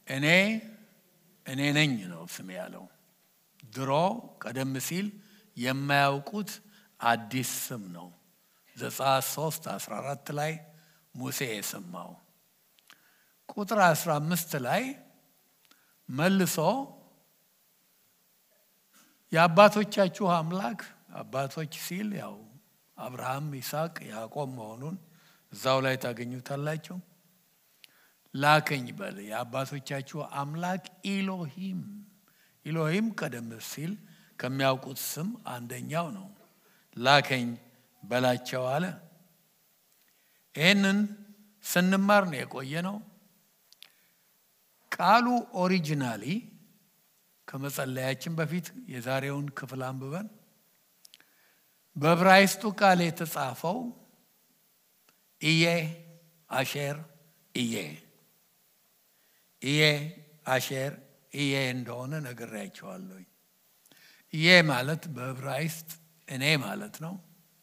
እኔ እኔ ነኝ ነው ስም ያለው። ድሮ ቀደም ሲል የማያውቁት አዲስ ስም ነው። ዘጸአት 3 14 ላይ ሙሴ የሰማው ቁጥር 15 ላይ መልሶ የአባቶቻችሁ አምላክ አባቶች ሲል ያው አብርሃም፣ ይስሐቅ፣ ያዕቆብ መሆኑን እዛው ላይ ታገኙታላችሁ። ላከኝ በል የአባቶቻችሁ አምላክ ኢሎሂም። ኢሎሂም ቀደም ሲል ከሚያውቁት ስም አንደኛው ነው። ላከኝ በላቸው አለ። ይህንን ስንማር ነው የቆየ ነው። ቃሉ ኦሪጂናሊ ከመጸለያችን በፊት የዛሬውን ክፍል አንብበን በዕብራይስጡ ቃል የተጻፈው ኢዬ አሼር ኢዬ ኢዬ አሼር ኢዬ እንደሆነ ነግሬያቸዋለሁ። ኢዬ ማለት በዕብራይስጥ እኔ ማለት ነው።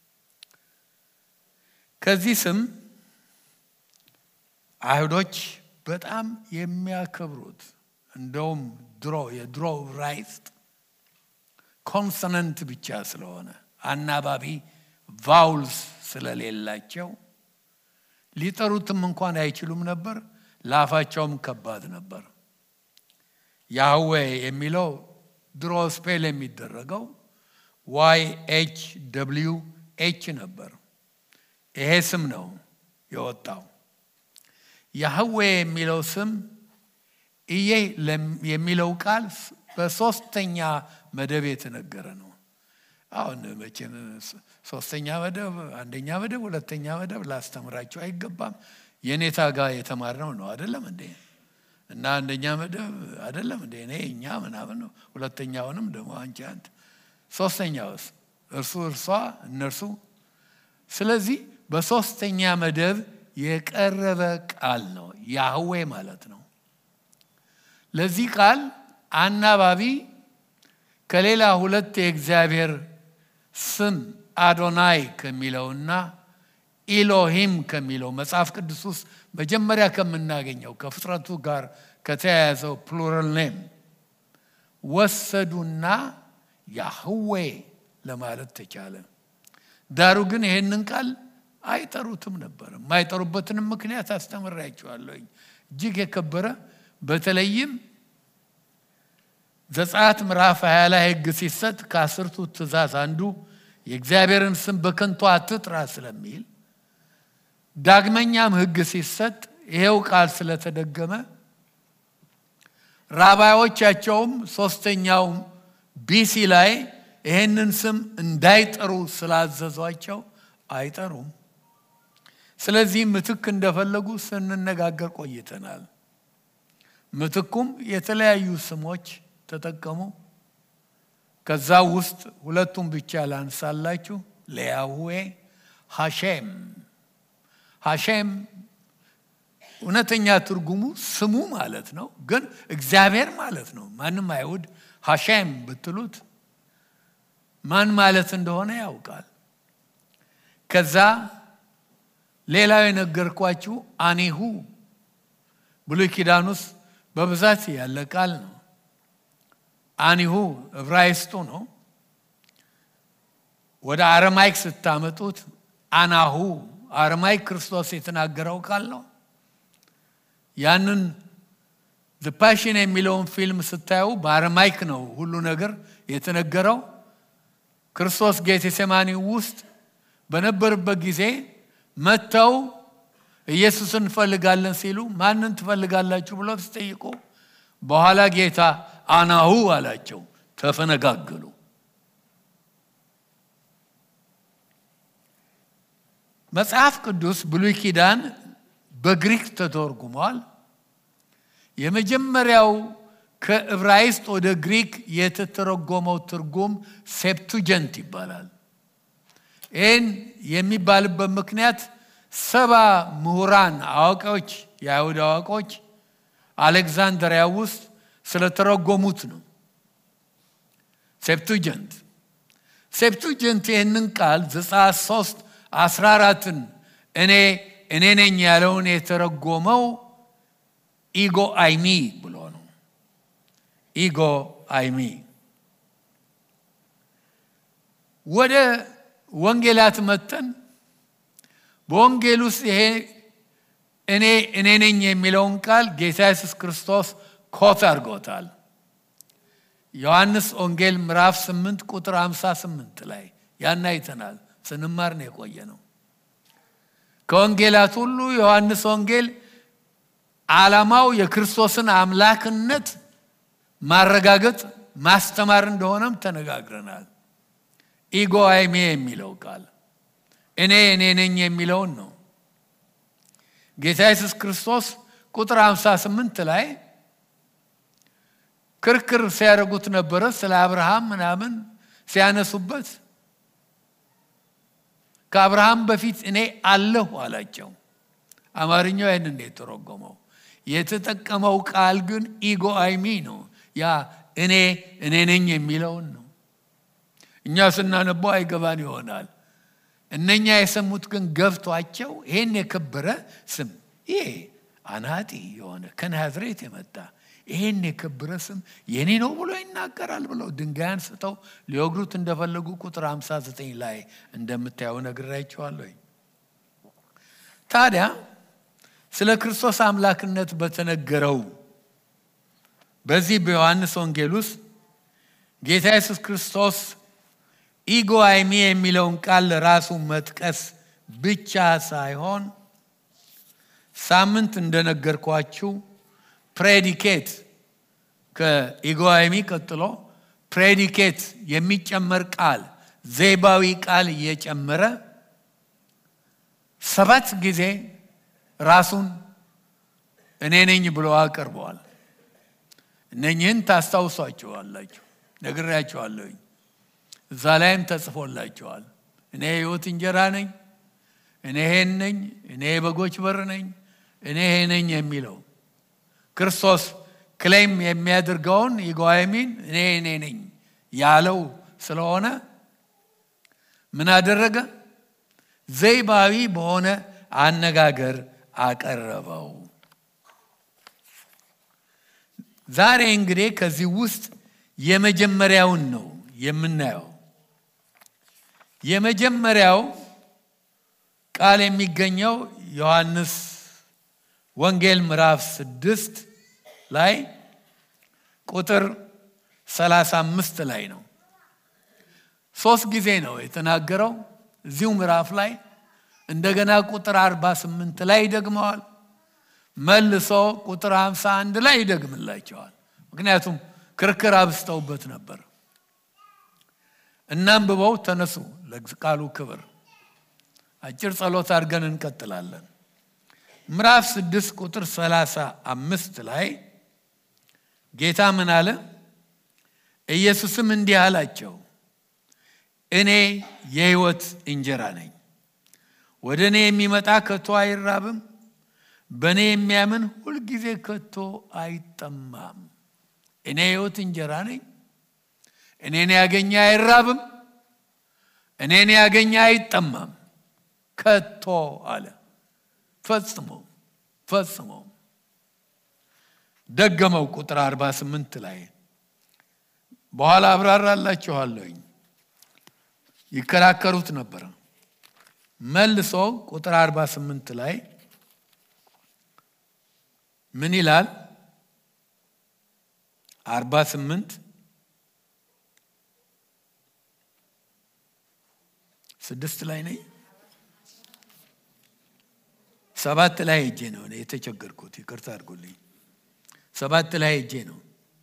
ከዚህ ስም አይሁዶች በጣም የሚያከብሩት እንደውም ድሮ የድሮ ዕብራይስጥ ኮንሶነንት ብቻ ስለሆነ አናባቢ ቫውልስ ስለሌላቸው ሊጠሩትም እንኳን አይችሉም ነበር። ለአፋቸውም ከባድ ነበር። ያህዌ የሚለው ድሮ ስፔል የሚደረገው ዋይ ኤች ደብሊዩ ኤች ነበር። ይሄ ስም ነው የወጣው። ያህዌ የሚለው ስም እዬ የሚለው ቃል በሶስተኛ መደብ የተነገረ ነው። አሁን መቼም ሶስተኛ መደብ፣ አንደኛ መደብ፣ ሁለተኛ መደብ ላስተምራቸው አይገባም። የኔታ ጋር የተማርነው ነው አይደለም እንዴ? እና አንደኛ መደብ አይደለም እንዴ? እኔ እኛ ምናምን ነው። ሁለተኛውንም ደግሞ አንቺ አንተ፣ ሶስተኛውስ እርሱ፣ እርሷ፣ እነርሱ። ስለዚህ በሶስተኛ መደብ የቀረበ ቃል ነው ያህዌ ማለት ነው። ለዚህ ቃል አናባቢ ከሌላ ሁለት የእግዚአብሔር ስም አዶናይ ከሚለውና ኢሎሂም ከሚለው መጽሐፍ ቅዱስ ውስጥ መጀመሪያ ከምናገኘው ከፍጥረቱ ጋር ከተያያዘው ፕሉራል ኔም ወሰዱና ያህዌ ለማለት ተቻለ። ዳሩ ግን ይህንን ቃል አይጠሩትም ነበር። የማይጠሩበትንም ምክንያት አስተምሬያቸዋለሁኝ። እጅግ የከበረ በተለይም ዘጸአት ምዕራፍ ሃያ ላይ ሕግ ሲሰጥ ከአስርቱ ትእዛዝ አንዱ የእግዚአብሔርን ስም በከንቱ አትጥራ ስለሚል ዳግመኛም ሕግ ሲሰጥ ይሄው ቃል ስለተደገመ ራባዮቻቸውም ሶስተኛው ቢሲ ላይ ይሄንን ስም እንዳይጠሩ ስላዘዟቸው አይጠሩም። ስለዚህ ምትክ እንደፈለጉ ስንነጋገር ቆይተናል። ምትኩም የተለያዩ ስሞች ተጠቀሙ። ከዛ ውስጥ ሁለቱም ብቻ ላንሳላችሁ። ለያህዌ ሐሼም ሐሼም እውነተኛ ትርጉሙ ስሙ ማለት ነው፣ ግን እግዚአብሔር ማለት ነው። ማንም አይሁድ ሐሼም ብትሉት ማን ማለት እንደሆነ ያውቃል። ከዛ ሌላው የነገርኳችሁ አኒሁ ብሉይ ኪዳን ውስጥ በብዛት ያለ ቃል ነው። አኒሁ ዕብራይስጡ ነው። ወደ አረማይክ ስታመጡት አናሁ አረማይክ ክርስቶስ የተናገረው ቃል ነው። ያንን ፓሽን የሚለውን ፊልም ስታዩ በአረማይክ ነው ሁሉ ነገር የተነገረው። ክርስቶስ ጌቴሴማኒ ውስጥ በነበረበት ጊዜ መጥተው ኢየሱስን እንፈልጋለን ሲሉ ማንን ትፈልጋላችሁ ብሎ ተጠይቁ። በኋላ ጌታ አናሁ አላቸው። ተፈነጋገሉ። መጽሐፍ ቅዱስ ብሉይ ኪዳን በግሪክ ተተርጉሟል። የመጀመሪያው ከዕብራይስጥ ወደ ግሪክ የተተረጎመው ትርጉም ሴፕቱጀንት ይባላል። ይህን የሚባልበት ምክንያት ሰባ ምሁራን አዋቂዎች፣ የአይሁድ አዋቂዎች አሌክዛንድሪያ ውስጥ ስለተረጎሙት ነው። ሴፕቱጀንት ሴፕቱጀንት ይህንን ቃል ዘጸአት ሶስት አስራ አራትን እኔ እኔ ነኝ ያለውን የተረጎመው ኢጎ አይሚ ብሎ ኢጎ አይሚ ወደ ወንጌላት መተን በወንጌል ውስጥ ይሄ እኔ እኔ ነኝ የሚለውን ቃል ጌታ ኢየሱስ ክርስቶስ ኮት አድርጎታል። ዮሐንስ ወንጌል ምዕራፍ 8 ቁጥር 58 ላይ ያን አይተናል። ስንማር ነው የቆየ ነው። ከወንጌላት ሁሉ ዮሐንስ ወንጌል ዓላማው የክርስቶስን አምላክነት ማረጋገጥ ማስተማር እንደሆነም ተነጋግረናል። ኢጎ አይሜ የሚለው ቃል እኔ እኔ ነኝ የሚለውን ነው። ጌታ ኢየሱስ ክርስቶስ ቁጥር 58 ላይ ክርክር ሲያደርጉት ነበረ። ስለ አብርሃም ምናምን ሲያነሱበት ከአብርሃም በፊት እኔ አለሁ አላቸው። አማርኛው ይህን እንዴት ተረጎመው? የተጠቀመው ቃል ግን ኢጎ አይሚ ነው። ያ እኔ እኔ ነኝ የሚለውን ነው። እኛ ስናነበው አይገባን ይሆናል። እነኛ የሰሙት ግን ገብቷቸው ይሄን የከበረ ስም ይሄ አናጢ የሆነ ከናዝሬት የመጣ ይሄን የከበረ ስም የኔ ነው ብሎ ይናገራል ብለው ድንጋይ አንስተው ሊወግሩት እንደፈለጉ ቁጥር 59 ላይ እንደምታየው ነግራችኋለሁ። ታዲያ ስለ ክርስቶስ አምላክነት በተነገረው በዚህ በዮሐንስ ወንጌል ውስጥ ጌታ ኢየሱስ ክርስቶስ ኢጎ አይሚ የሚለውን ቃል ለራሱ መጥቀስ ብቻ ሳይሆን ሳምንት እንደነገርኳችሁ ፕሬዲኬት ከኢጎ አይሚ ቀጥሎ ፕሬዲኬት የሚጨመር ቃል ዘይባዊ ቃል እየጨመረ ሰባት ጊዜ ራሱን እኔ ነኝ ብሎ አቅርበዋል። እነኝህን ታስታውሷቸዋላችሁ፣ ነግሬያቸዋለሁኝ። እዛ ላይም ተጽፎላቸዋል። እኔ የሕይወት እንጀራ ነኝ፣ እኔ ይሄን ነኝ፣ እኔ የበጎች በር ነኝ፣ እኔ ይሄ ነኝ የሚለው ክርስቶስ ክሌም የሚያደርገውን ኢጓሚን እኔ እኔ ነኝ ያለው ስለሆነ ምን አደረገ? ዘይባዊ በሆነ አነጋገር አቀረበው። ዛሬ እንግዲህ ከዚህ ውስጥ የመጀመሪያውን ነው የምናየው። የመጀመሪያው ቃል የሚገኘው ዮሐንስ ወንጌል ምዕራፍ ስድስት ላይ ቁጥር 35 ላይ ነው። ሶስት ጊዜ ነው የተናገረው እዚሁ ምዕራፍ ላይ እንደገና ቁጥር 48 ላይ ይደግመዋል። መልሶ ቁጥር 51 ላይ ይደግምላቸዋል። ምክንያቱም ክርክር አብስተውበት ነበር። እናንብበው፣ ተነሱ ለቃሉ ክብር። አጭር ጸሎት አድርገን እንቀጥላለን። ምዕራፍ 6 ቁጥር 35 ላይ ጌታ ምን አለ? ኢየሱስም እንዲህ አላቸው፣ እኔ የሕይወት እንጀራ ነኝ። ወደ እኔ የሚመጣ ከቶ አይራብም፣ በእኔ የሚያምን ሁልጊዜ ከቶ አይጠማም። እኔ የሕይወት እንጀራ ነኝ። እኔን ያገኘ አይራብም፣ እኔን ያገኘ አይጠማም ከቶ አለ። ፈጽሞ ፈጽሞ ደገመው። ቁጥር 48 ላይ በኋላ አብራራላችኋለሁኝ። ይከራከሩት ነበረ። መልሶ ቁጥር 48 ላይ ምን ይላል? 48 ስድስት ላይ ነኝ ሰባት ላይ ሄጄ ነው የተቸገርኩት። ይቅርታ አድርጎልኝ። ሰባት ላይ ሄጄ ነው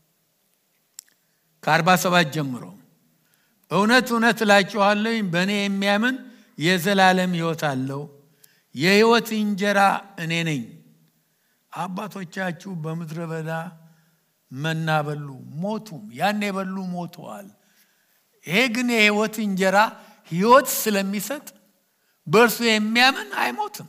ከአርባ ሰባት ጀምሮ እውነት እውነት እላችኋለሁ በእኔ የሚያምን የዘላለም ሕይወት አለው። የሕይወት እንጀራ እኔ ነኝ። አባቶቻችሁ በምድረ በዳ መና በሉ ሞቱም። ያን የበሉ ሞተዋል። ይሄ ግን የሕይወት እንጀራ ሕይወት ስለሚሰጥ በእርሱ የሚያምን አይሞትም።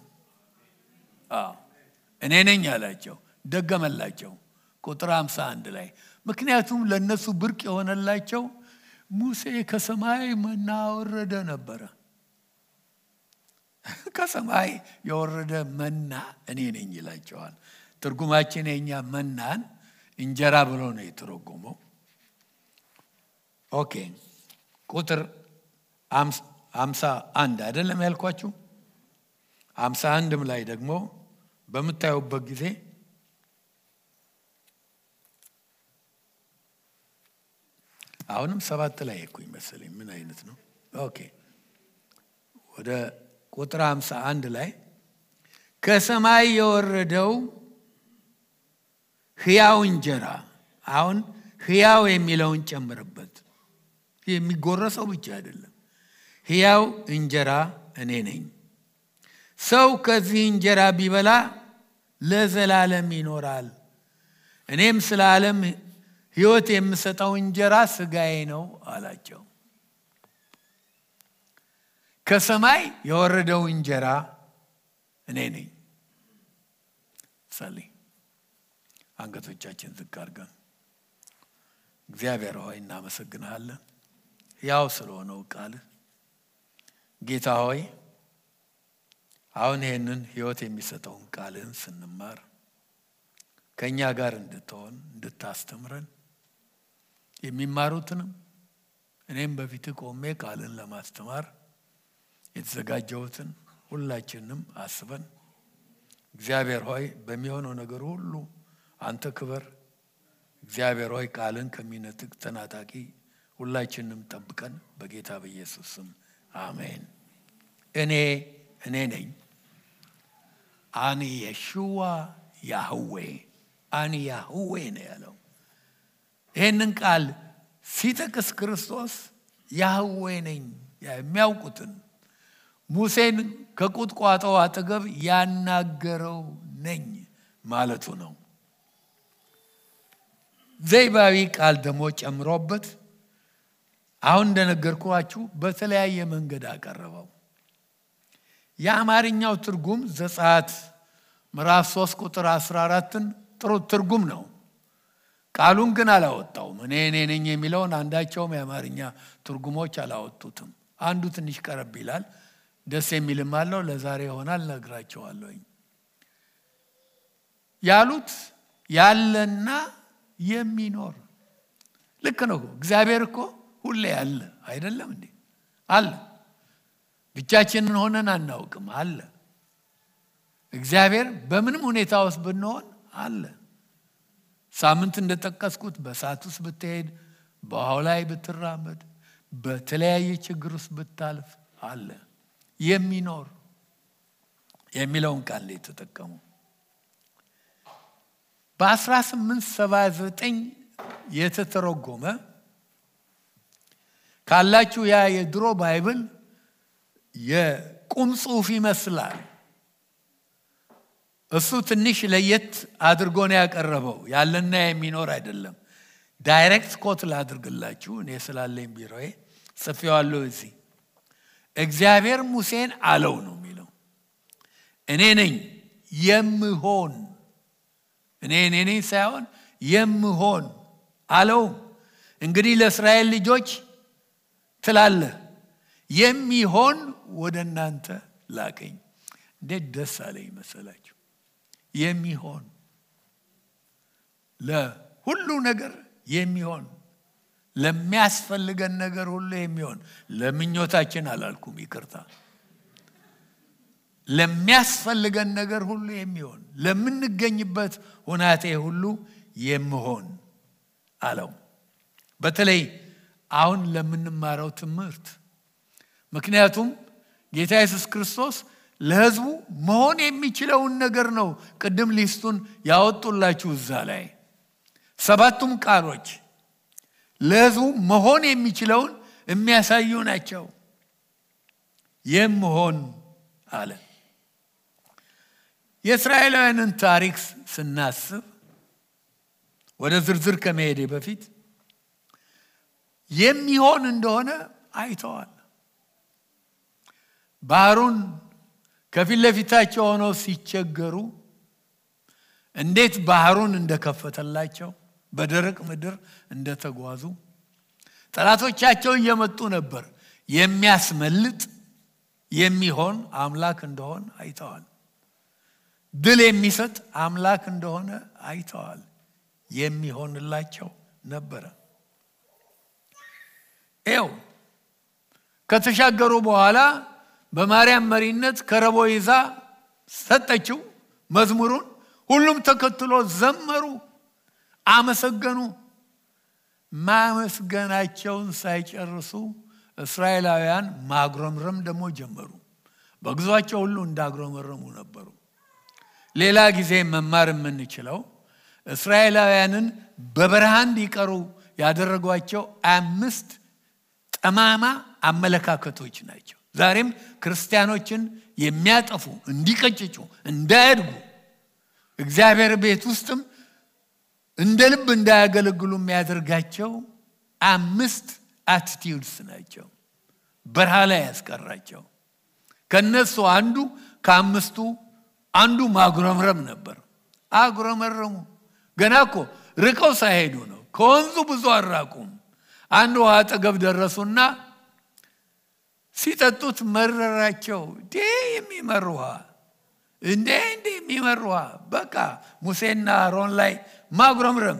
እኔ ነኝ አላቸው። ደገመላቸው ቁጥር 51 ላይ ምክንያቱም ለእነሱ ብርቅ የሆነላቸው ሙሴ ከሰማይ መና ወረደ ነበረ። ከሰማይ የወረደ መና እኔ ነኝ ይላቸዋል። ትርጉማችን የኛ መናን እንጀራ ብሎ ነው የተረጎመው። ኦኬ ቁጥር አምሳ አንድ አይደለም ያልኳችሁ። አምሳ አንድም ላይ ደግሞ በምታዩበት ጊዜ አሁንም ሰባት ላይ እኮ ይመስለኝ ምን አይነት ነው? ኦኬ ወደ ቁጥር አምሳ አንድ ላይ ከሰማይ የወረደው ሕያው እንጀራ አሁን ሕያው የሚለውን ጨምርበት። የሚጎረሰው ብቻ አይደለም። ሕያው እንጀራ እኔ ነኝ። ሰው ከዚህ እንጀራ ቢበላ ለዘላለም ይኖራል። እኔም ስለ ዓለም ሕይወት የምሰጠው እንጀራ ስጋዬ ነው አላቸው። ከሰማይ የወረደው እንጀራ እኔ ነኝ። ጸልይ። አንገቶቻችን ዝቅ አድርገን እግዚአብሔር ሆይ እናመሰግንሃለን፣ ያው ስለሆነው ቃልህ ጌታ ሆይ አሁን ይህንን ሕይወት የሚሰጠውን ቃልህን ስንማር ከእኛ ጋር እንድትሆን እንድታስተምረን የሚማሩትንም እኔም በፊት ቆሜ ቃልን ለማስተማር የተዘጋጀሁትን ሁላችንም አስበን እግዚአብሔር ሆይ በሚሆነው ነገር ሁሉ አንተ ክበር። እግዚአብሔር ሆይ ቃልን ከሚነጥቅ ተናጣቂ ሁላችንም ጠብቀን በጌታ በኢየሱስ ስም አሜን። እኔ እኔ ነኝ። አኒ የሽዋ ያህዌ አኒ ያህዌ ነው ያለው። ይህንን ቃል ሲጠቅስ ክርስቶስ ያህዌ ነኝ የሚያውቁትን ሙሴን ከቁጥቋጦው አጠገብ ያናገረው ነኝ ማለቱ ነው። ዘይባዊ ቃል ደግሞ ጨምሮበት አሁን እንደነገርኳችሁ በተለያየ መንገድ አቀረበው። የአማርኛው ትርጉም ዘጸአት ምዕራፍ 3 ቁጥር 14ን ጥሩ ትርጉም ነው። ቃሉን ግን አላወጣውም። እኔ እኔ ነኝ የሚለውን አንዳቸውም የአማርኛ ትርጉሞች አላወጡትም። አንዱ ትንሽ ቀረብ ይላል፣ ደስ የሚልም አለው። ለዛሬ ይሆናል ነግራቸዋለሁኝ። ያሉት ያለና የሚኖር ልክ ነው። እግዚአብሔር እኮ ሁሌ አለ አይደለም እንዴ? አለ። ብቻችንን ሆነን አናውቅም። አለ። እግዚአብሔር በምንም ሁኔታ ውስጥ ብንሆን አለ። ሳምንት እንደጠቀስኩት በእሳት ውስጥ ብትሄድ፣ በውሃው ላይ ብትራመድ፣ በተለያየ ችግር ውስጥ ብታልፍ አለ። የሚኖር የሚለውን ቃል ላይ የተጠቀሙ በ1879 የተተረጎመ ካላችሁ ያ የድሮ ባይብል የቁም ጽሑፍ ይመስላል። እሱ ትንሽ ለየት አድርጎ ነው ያቀረበው። ያለና የሚኖር አይደለም። ዳይሬክት ኮት ላድርግላችሁ እኔ ስላለኝ ቢሮዬ ጽፌዋለሁ። እዚህ እግዚአብሔር ሙሴን አለው ነው የሚለው እኔ ነኝ የምሆን እኔ እኔ ነኝ ሳይሆን የምሆን አለው። እንግዲህ ለእስራኤል ልጆች ትላለህ የሚሆን ወደ እናንተ ላከኝ። እንዴት ደስ አለኝ መሰላችሁ! የሚሆን ለሁሉ ነገር የሚሆን ለሚያስፈልገን ነገር ሁሉ የሚሆን ለምኞታችን አላልኩም፣ ይቅርታ ለሚያስፈልገን ነገር ሁሉ የሚሆን ለምንገኝበት ሁናቴ ሁሉ የምሆን አለው። በተለይ አሁን ለምንማረው ትምህርት ምክንያቱም ጌታ ኢየሱስ ክርስቶስ ለሕዝቡ መሆን የሚችለውን ነገር ነው። ቅድም ሊስቱን ያወጡላችሁ እዛ ላይ ሰባቱም ቃሎች ለሕዝቡ መሆን የሚችለውን የሚያሳዩ ናቸው። የምሆን አለ። የእስራኤላውያንን ታሪክ ስናስብ ወደ ዝርዝር ከመሄዴ በፊት የሚሆን እንደሆነ አይተዋል። ባህሩን ከፊት ለፊታቸው ሆነው ሲቸገሩ እንዴት ባህሩን እንደከፈተላቸው በደረቅ ምድር እንደተጓዙ ጠላቶቻቸው እየመጡ ነበር። የሚያስመልጥ የሚሆን አምላክ እንደሆን አይተዋል። ድል የሚሰጥ አምላክ እንደሆነ አይተዋል። የሚሆንላቸው ነበረ። ይው ከተሻገሩ በኋላ በማርያም መሪነት ከረቦ ይዛ ሰጠችው መዝሙሩን። ሁሉም ተከትሎ ዘመሩ፣ አመሰገኑ። ማመስገናቸውን ሳይጨርሱ እስራኤላውያን ማጉረምረም ደግሞ ጀመሩ። በጉዟቸው ሁሉ እንዳጉረመረሙ ነበሩ። ሌላ ጊዜ መማር የምንችለው እስራኤላውያንን በበረሃ እንዲቀሩ ያደረጓቸው አምስት ጠማማ አመለካከቶች ናቸው። ዛሬም ክርስቲያኖችን የሚያጠፉ እንዲቀጭጩ፣ እንዳያድጉ እግዚአብሔር ቤት ውስጥም እንደ ልብ እንዳያገለግሉ የሚያደርጋቸው አምስት አቲቲዩድስ ናቸው። በረሃ ላይ ያስቀራቸው። ከነሱ አንዱ ከአምስቱ አንዱ ማጉረምረም ነበር። አጉረመረሙ። ገና እኮ ርቀው ሳይሄዱ ነው። ከወንዙ ብዙ አራቁም። አንድ ውሃ አጠገብ ደረሱና ሲጠጡት መረራቸው። ዴ የሚመር ውሃ እንዴ እንዴ የሚመር ውሃ። በቃ ሙሴና አሮን ላይ ማጉረምረም።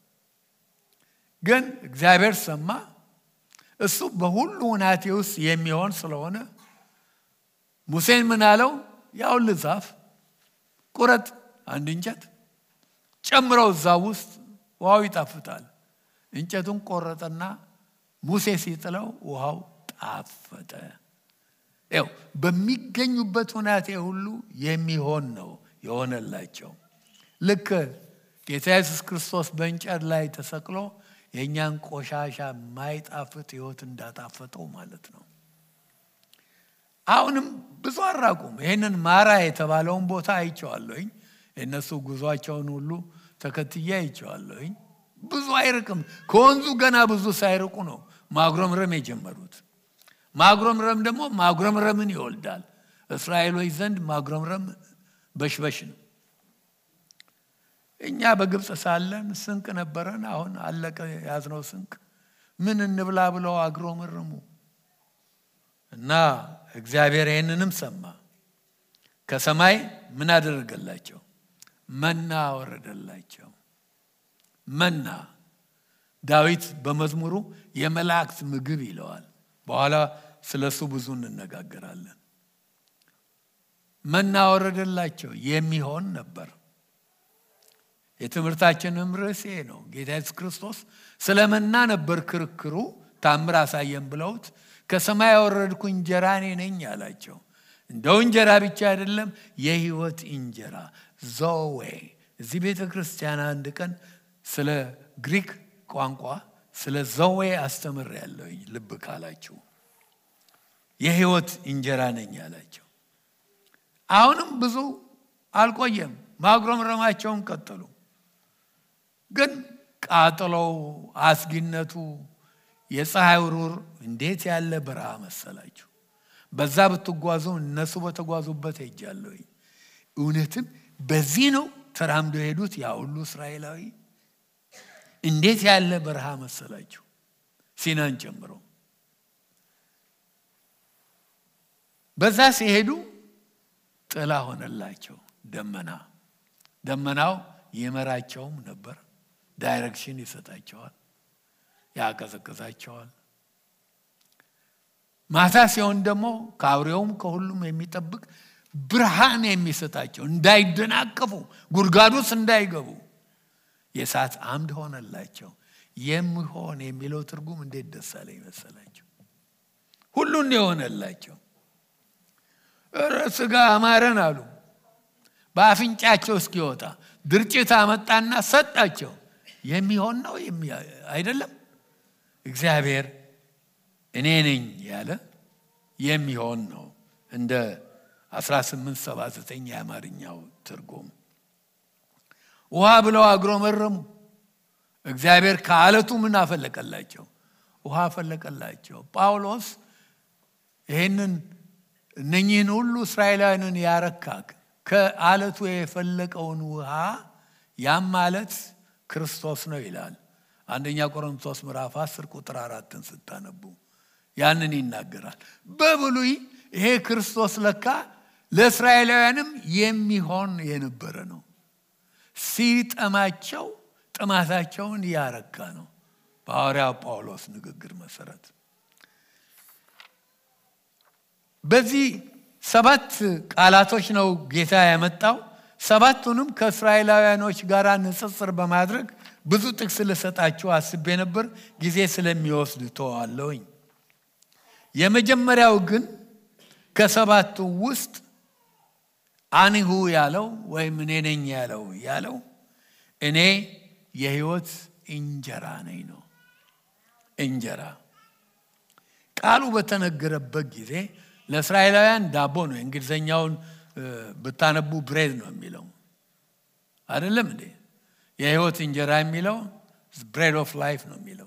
ግን እግዚአብሔር ሰማ። እሱ በሁሉ ሁናቴ ውስጥ የሚሆን ስለሆነ ሙሴን ምን አለው? ያውል ዛፍ ቁረጥ፣ አንድ እንጨት ጨምረው እዛ ውስጥ ውሃው ይጣፍጣል። እንጨቱን ቆረጠና ሙሴ ሲጥለው ውሃው ጣፈጠ። ው በሚገኙበት ሁናቴ ሁሉ የሚሆን ነው የሆነላቸው። ልክ ጌታ ኢየሱስ ክርስቶስ በእንጨት ላይ ተሰቅሎ የእኛን ቆሻሻ ማይጣፍጥ ሕይወት እንዳጣፈጠው ማለት ነው። አሁንም ብዙ አራቁም። ይህንን ማራ የተባለውን ቦታ አይቼዋለሁኝ። የእነሱ ጉዟቸውን ሁሉ ተከትዬ አይቼዋለሁኝ። ብዙ አይርቅም። ከወንዙ ገና ብዙ ሳይርቁ ነው ማጉረምረም የጀመሩት። ማጉረምረም ደግሞ ማጉረምረምን ይወልዳል። እስራኤሎች ዘንድ ማጉረምረም በሽበሽ ነው። እኛ በግብፅ ሳለን ስንቅ ነበረን። አሁን አለቀ ያዝነው ስንቅ። ምን እንብላ ብለው አጉረመረሙ እና እግዚአብሔር ይህንንም ሰማ። ከሰማይ ምን አደረገላቸው? መና ወረደላቸው። መና ዳዊት በመዝሙሩ የመላእክት ምግብ ይለዋል። በኋላ ስለ እሱ ብዙ እንነጋገራለን። መና ወረደላቸው የሚሆን ነበር። የትምህርታችንም ርዕስ ይሄ ነው። ጌታ ኢየሱስ ክርስቶስ ስለ መና ነበር ክርክሩ። ታምር አሳየን ብለውት ከሰማይ ያወረድኩ እንጀራ እኔ ነኝ አላቸው። እንደው እንጀራ ብቻ አይደለም፣ የህይወት እንጀራ ዞዌ። እዚህ ቤተ ክርስቲያን አንድ ቀን ስለ ግሪክ ቋንቋ ስለ ዞዌ አስተምር ያለውኝ ልብ ካላችሁ የህይወት እንጀራ ነኝ አላቸው። አሁንም ብዙ አልቆየም፣ ማጉረምረማቸውን ቀጠሉ። ግን ቃጥሎው አስጊነቱ የፀሐይ ውሩር እንዴት ያለ በረሃ መሰላችሁ! በዛ ብትጓዙ እነሱ በተጓዙበት ሄጃለሁኝ። እውነትም በዚህ ነው ተራምዶ የሄዱት ያ ሁሉ እስራኤላዊ። እንዴት ያለ በረሃ መሰላችሁ! ሲናን ጨምሮ በዛ ሲሄዱ ጥላ ሆነላቸው ደመና። ደመናው ይመራቸውም ነበር፣ ዳይሬክሽን ይሰጣቸዋል፣ ያቀዘቅዛቸዋል። ማታ ሲሆን ደግሞ ከአውሬውም ከሁሉም የሚጠብቅ ብርሃን የሚሰጣቸው እንዳይደናቀፉ ጉድጓዱስ እንዳይገቡ የእሳት አምድ ሆነላቸው። የሚሆን የሚለው ትርጉም እንዴት ደስ አለ ይመሰላቸው። ሁሉን የሆነላቸው ስጋ አማረን አሉ። በአፍንጫቸው እስኪወጣ ድርጭት አመጣና ሰጣቸው። የሚሆን ነው አይደለም። እግዚአብሔር እኔ ነኝ ያለ የሚሆን ነው። እንደ 1879 የአማርኛው ትርጉም ውሃ ብለው አጉረመረሙ። እግዚአብሔር ከአለቱ ምን አፈለቀላቸው? ውሃ አፈለቀላቸው። ጳውሎስ ይህንን እነኚህን ሁሉ እስራኤላውያንን ያረካክ ከአለቱ የፈለቀውን ውሃ ያም ማለት ክርስቶስ ነው ይላል። አንደኛ ቆሮንቶስ ምዕራፍ 10 ቁጥር አራትን ስታነቡ ያንን ይናገራል። በብሉይ ይሄ ክርስቶስ ለካ ለእስራኤላውያንም የሚሆን የነበረ ነው። ሲጠማቸው ጥማታቸውን እያረካ ነው። በሐዋርያው ጳውሎስ ንግግር መሰረት በዚህ ሰባት ቃላቶች ነው ጌታ ያመጣው። ሰባቱንም ከእስራኤላውያኖች ጋር ንጽጽር በማድረግ ብዙ ጥቅስ ልሰጣችሁ አስቤ ነበር፣ ጊዜ ስለሚወስድ ተዋለሁኝ። የመጀመሪያው ግን ከሰባቱ ውስጥ አኒሁ ያለው ወይም እኔ ነኝ ያለው ያለው እኔ የህይወት እንጀራ ነኝ ነው። እንጀራ ቃሉ በተነገረበት ጊዜ ለእስራኤላውያን ዳቦ ነው። የእንግሊዝኛውን ብታነቡ ብሬድ ነው የሚለው አይደለም እንዴ? የህይወት እንጀራ የሚለው ብሬድ ኦፍ ላይፍ ነው የሚለው።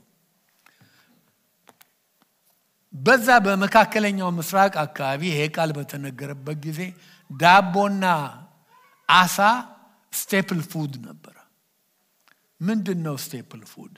በዛ በመካከለኛው ምስራቅ አካባቢ ይሄ ቃል በተነገረበት ጊዜ ዳቦና አሳ ስቴፕል ፉድ ነበረ። ምንድን ነው ስቴፕል ፉድ?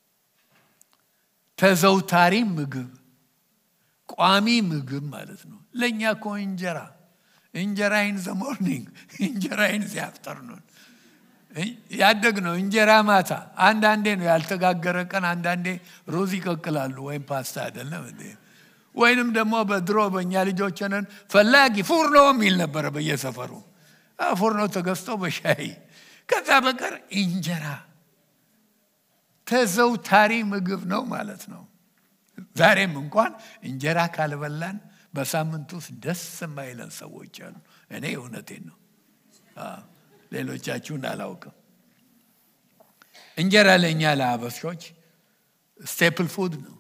ተዘውታሪ ምግብ፣ ቋሚ ምግብ ማለት ነው። ለእኛ እኮ እንጀራ እንጀራ ኢን ዘ ሞርኒንግ እንጀራ ኢን ዘ አፍተርኑን ያደግ ነው። እንጀራ ማታ አንዳንዴ ነው ያልተጋገረ ቀን፣ አንዳንዴ ሩዝ ይቀቅላሉ ወይም ፓስታ አይደለም እንዴ? ወይንም ደግሞ በድሮ በእኛ ልጆች ነን ፈላጊ ፉርኖ የሚል ነበረ በየሰፈሩ ፉርኖ ተገዝቶ በሻይ ከዛ በቀር እንጀራ ተዘውታሪ ምግብ ነው ማለት ነው። ዛሬም እንኳን እንጀራ ካልበላን በሳምንት ውስጥ ደስ የማይለን ሰዎች አሉ። እኔ እውነቴን ነው። ሌሎቻችሁን አላውቅም። እንጀራ ለእኛ ለአበሾች ስቴፕል ፉድ ነው።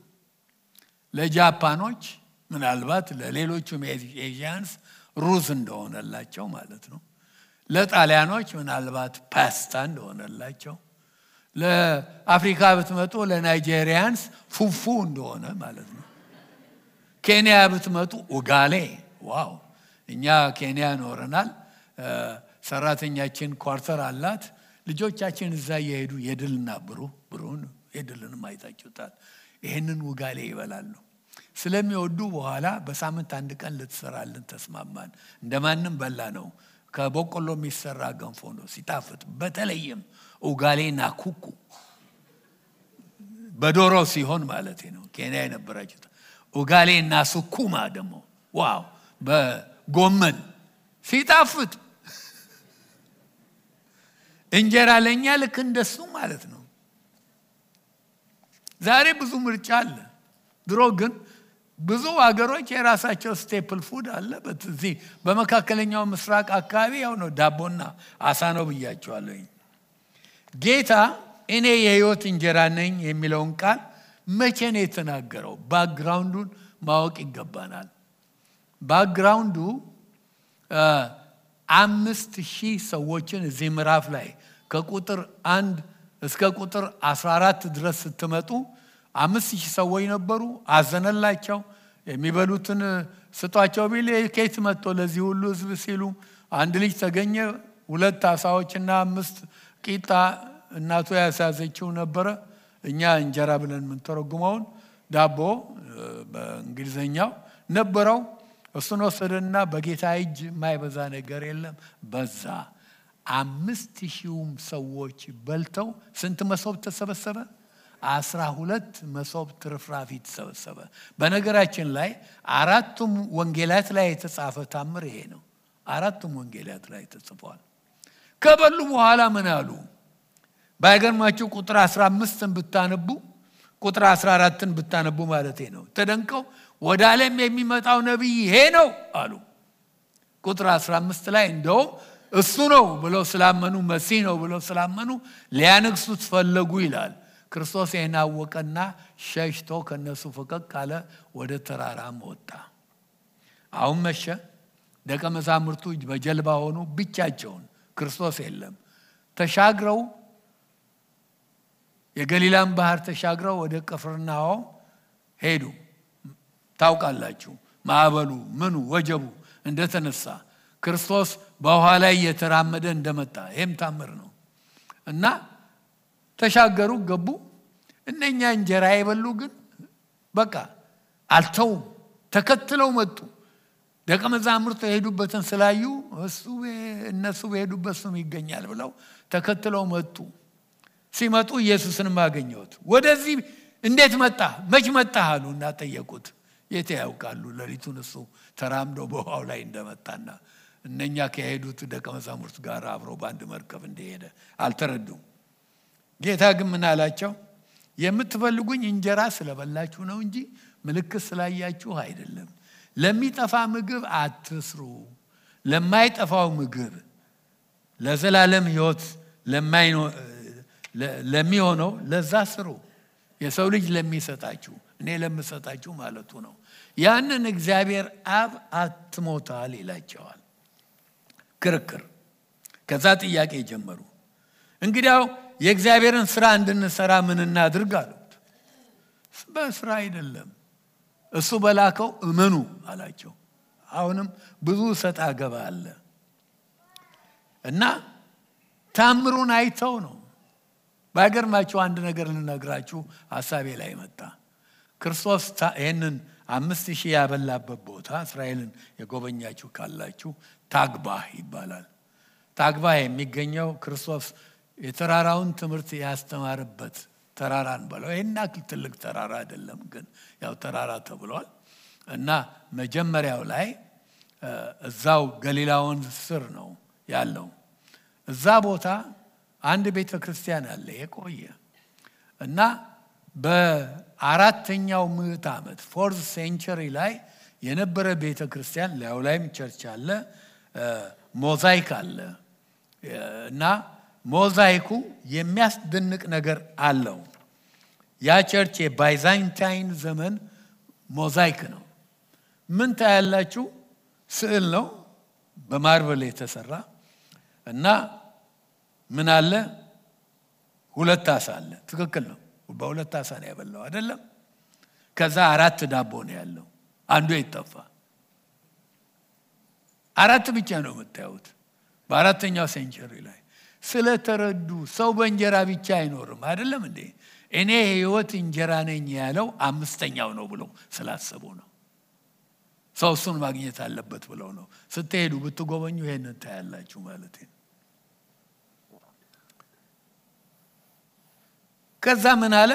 ለጃፓኖች ምናልባት ለሌሎቹም ኤዥያንስ ሩዝ እንደሆነላቸው ማለት ነው። ለጣሊያኖች ምናልባት ፓስታ እንደሆነላቸው፣ ለአፍሪካ ብትመጡ ለናይጄሪያንስ ፉፉ እንደሆነ ማለት ነው። ኬንያ ብትመጡ ኡጋሌ። ዋው! እኛ ኬንያ ኖረናል። ሰራተኛችን ኳርተር አላት። ልጆቻችን እዛ እየሄዱ የድልና ብሩ ብሩን የድልንም አይታችሁታል። ይህንን ውጋሌ ይበላሉ ስለሚወዱ በኋላ በሳምንት አንድ ቀን ልትሰራልን ተስማማን። እንደማንም በላ ነው። ከበቆሎ የሚሰራ ገንፎ ነው ሲጣፍጥ። በተለይም ኡጋሌና ኩኩ በዶሮ ሲሆን ማለት ነው። ኬንያ የነበራችሁት ኡጋሌና ሱኩማ ደግሞ ዋው፣ በጎመን ሲጣፍጥ እንጀራ ለእኛ ልክ እንደሱ ማለት ነው። ዛሬ ብዙ ምርጫ አለ። ድሮ ግን ብዙ ሀገሮች የራሳቸው ስቴፕል ፉድ አለ። በዚህ በመካከለኛው ምስራቅ አካባቢ ያው ነው ዳቦና አሳ ነው ብያቸዋለኝ። ጌታ እኔ የህይወት እንጀራ ነኝ የሚለውን ቃል መቼ ነው የተናገረው? ባክግራውንዱን ማወቅ ይገባናል። ባክግራውንዱ አምስት ሺህ ሰዎችን እዚህ ምዕራፍ ላይ ከቁጥር አንድ እስከ ቁጥር 14 ድረስ ስትመጡ አምስት ሺህ ሰዎች ነበሩ። አዘነላቸው። የሚበሉትን ስጧቸው ቢል ኬት መጥቶ ለዚህ ሁሉ ህዝብ ሲሉ አንድ ልጅ ተገኘ። ሁለት አሳዎችና አምስት ቂጣ እናቱ ያሳዘችው ነበረ። እኛ እንጀራ ብለን የምንተረጉመውን ዳቦ በእንግሊዝኛው ነበረው። እሱን ወሰደና በጌታ እጅ የማይበዛ ነገር የለም በዛ። አምስት ሺውም ሰዎች በልተው ስንት መሶብ ተሰበሰበ? አስራ ሁለት መሶብ ትርፍራፊ ተሰበሰበ። በነገራችን ላይ አራቱም ወንጌላት ላይ የተጻፈ ታምር ይሄ ነው። አራቱም ወንጌላት ላይ ተጽፏል። ከበሉ በኋላ ምን አሉ? ባይገርማችሁ ቁጥር 15ን ብታነቡ ቁጥር 14ን ብታነቡ ማለት ነው። ተደንቀው ወደ ዓለም የሚመጣው ነቢይ ይሄ ነው አሉ። ቁጥር 15 ላይ እንደውም እሱ ነው ብለው ስላመኑ መሲህ ነው ብለው ስላመኑ ሊያነግሱት ፈለጉ ይላል። ክርስቶስ ይህን አወቀና ሸሽቶ ከነሱ ፈቀቅ ካለ ወደ ተራራም ወጣ። አሁን መሸ። ደቀ መዛሙርቱ በጀልባ ሆኑ፣ ብቻቸውን። ክርስቶስ የለም። ተሻግረው የገሊላን ባህር ተሻግረው ወደ ቅፍርናሆም ሄዱ። ታውቃላችሁ ማዕበሉ ምኑ ወጀቡ እንደተነሳ ክርስቶስ በውሃ ላይ እየተራመደ እንደመጣ ይህም ታምር ነው እና ተሻገሩ፣ ገቡ። እነኛ እንጀራ የበሉ ግን በቃ አልተውም፣ ተከትለው መጡ። ደቀ መዛሙርቱ የሄዱበትን ስላዩ እሱ እነሱ በሄዱበት እሱም ይገኛል ብለው ተከትለው መጡ። ሲመጡ ኢየሱስንም አገኘሁት። ወደዚህ እንዴት መጣህ? መች መጣህ አሉ እና ጠየቁት። የት ያውቃሉ? ሌሊቱን እሱ ተራምዶ በውሃው ላይ እንደመጣና እነኛ ከሄዱት ደቀ መዛሙርት ጋር አብሮ በአንድ መርከብ እንደሄደ አልተረዱም። ጌታ ግን ምን አላቸው? የምትፈልጉኝ እንጀራ ስለበላችሁ ነው እንጂ ምልክት ስላያችሁ አይደለም። ለሚጠፋ ምግብ አትስሩ፣ ለማይጠፋው ምግብ ለዘላለም ሕይወት ለሚሆነው ለዛ ስሩ። የሰው ልጅ ለሚሰጣችሁ እኔ ለምሰጣችሁ ማለቱ ነው። ያንን እግዚአብሔር አብ አትሞታል ይላቸዋል። ክርክር። ከዛ ጥያቄ ጀመሩ። እንግዲያው የእግዚአብሔርን ስራ እንድንሰራ ምን እናድርግ አሉት። በስራ አይደለም እሱ በላከው እመኑ አላቸው። አሁንም ብዙ ሰጣ ገባ አለ እና ታምሩን አይተው ነው። ባይገርማችሁ አንድ ነገር ልነግራችሁ ሀሳቤ ላይ መጣ። ክርስቶስ ይህንን አምስት ሺህ ያበላበት ቦታ እስራኤልን የጎበኛችሁ ካላችሁ ታግባህ ይባላል። ታግባህ የሚገኘው ክርስቶስ የተራራውን ትምህርት ያስተማረበት ተራራን በለው። ይህን ያክል ትልቅ ተራራ አይደለም፣ ግን ያው ተራራ ተብሏል እና መጀመሪያው ላይ እዛው ገሊላ ወንዝ ስር ነው ያለው። እዛ ቦታ አንድ ቤተ ክርስቲያን አለ የቆየ እና በአራተኛው ምዕት ዓመት ፎርዝ ሴንቸሪ ላይ የነበረ ቤተ ክርስቲያን ላዩ ላይም ቸርች አለ፣ ሞዛይክ አለ እና ሞዛይኩ የሚያስደንቅ ነገር አለው። ያ ቸርች የባይዛንታይን ዘመን ሞዛይክ ነው። ምን ታያላችሁ? ስዕል ነው በማርበል የተሰራ እና ምን አለ? ሁለት አሳ አለ። ትክክል ነው። በሁለት አሳ ነው ያበላው አይደለም። ከዛ አራት ዳቦ ነው ያለው። አንዱ የጠፋ አራት ብቻ ነው የምታዩት። በአራተኛው ሴንቸሪ ላይ ስለተረዱ ሰው በእንጀራ ብቻ አይኖርም አይደለም እንዴ? እኔ የህይወት እንጀራ ነኝ ያለው አምስተኛው ነው ብለው ስላሰቡ ነው። ሰው እሱን ማግኘት አለበት ብለው ነው። ስትሄዱ ብትጎበኙ ይሄንን ታያላችሁ ማለት ነው። ከዛ ምን አለ?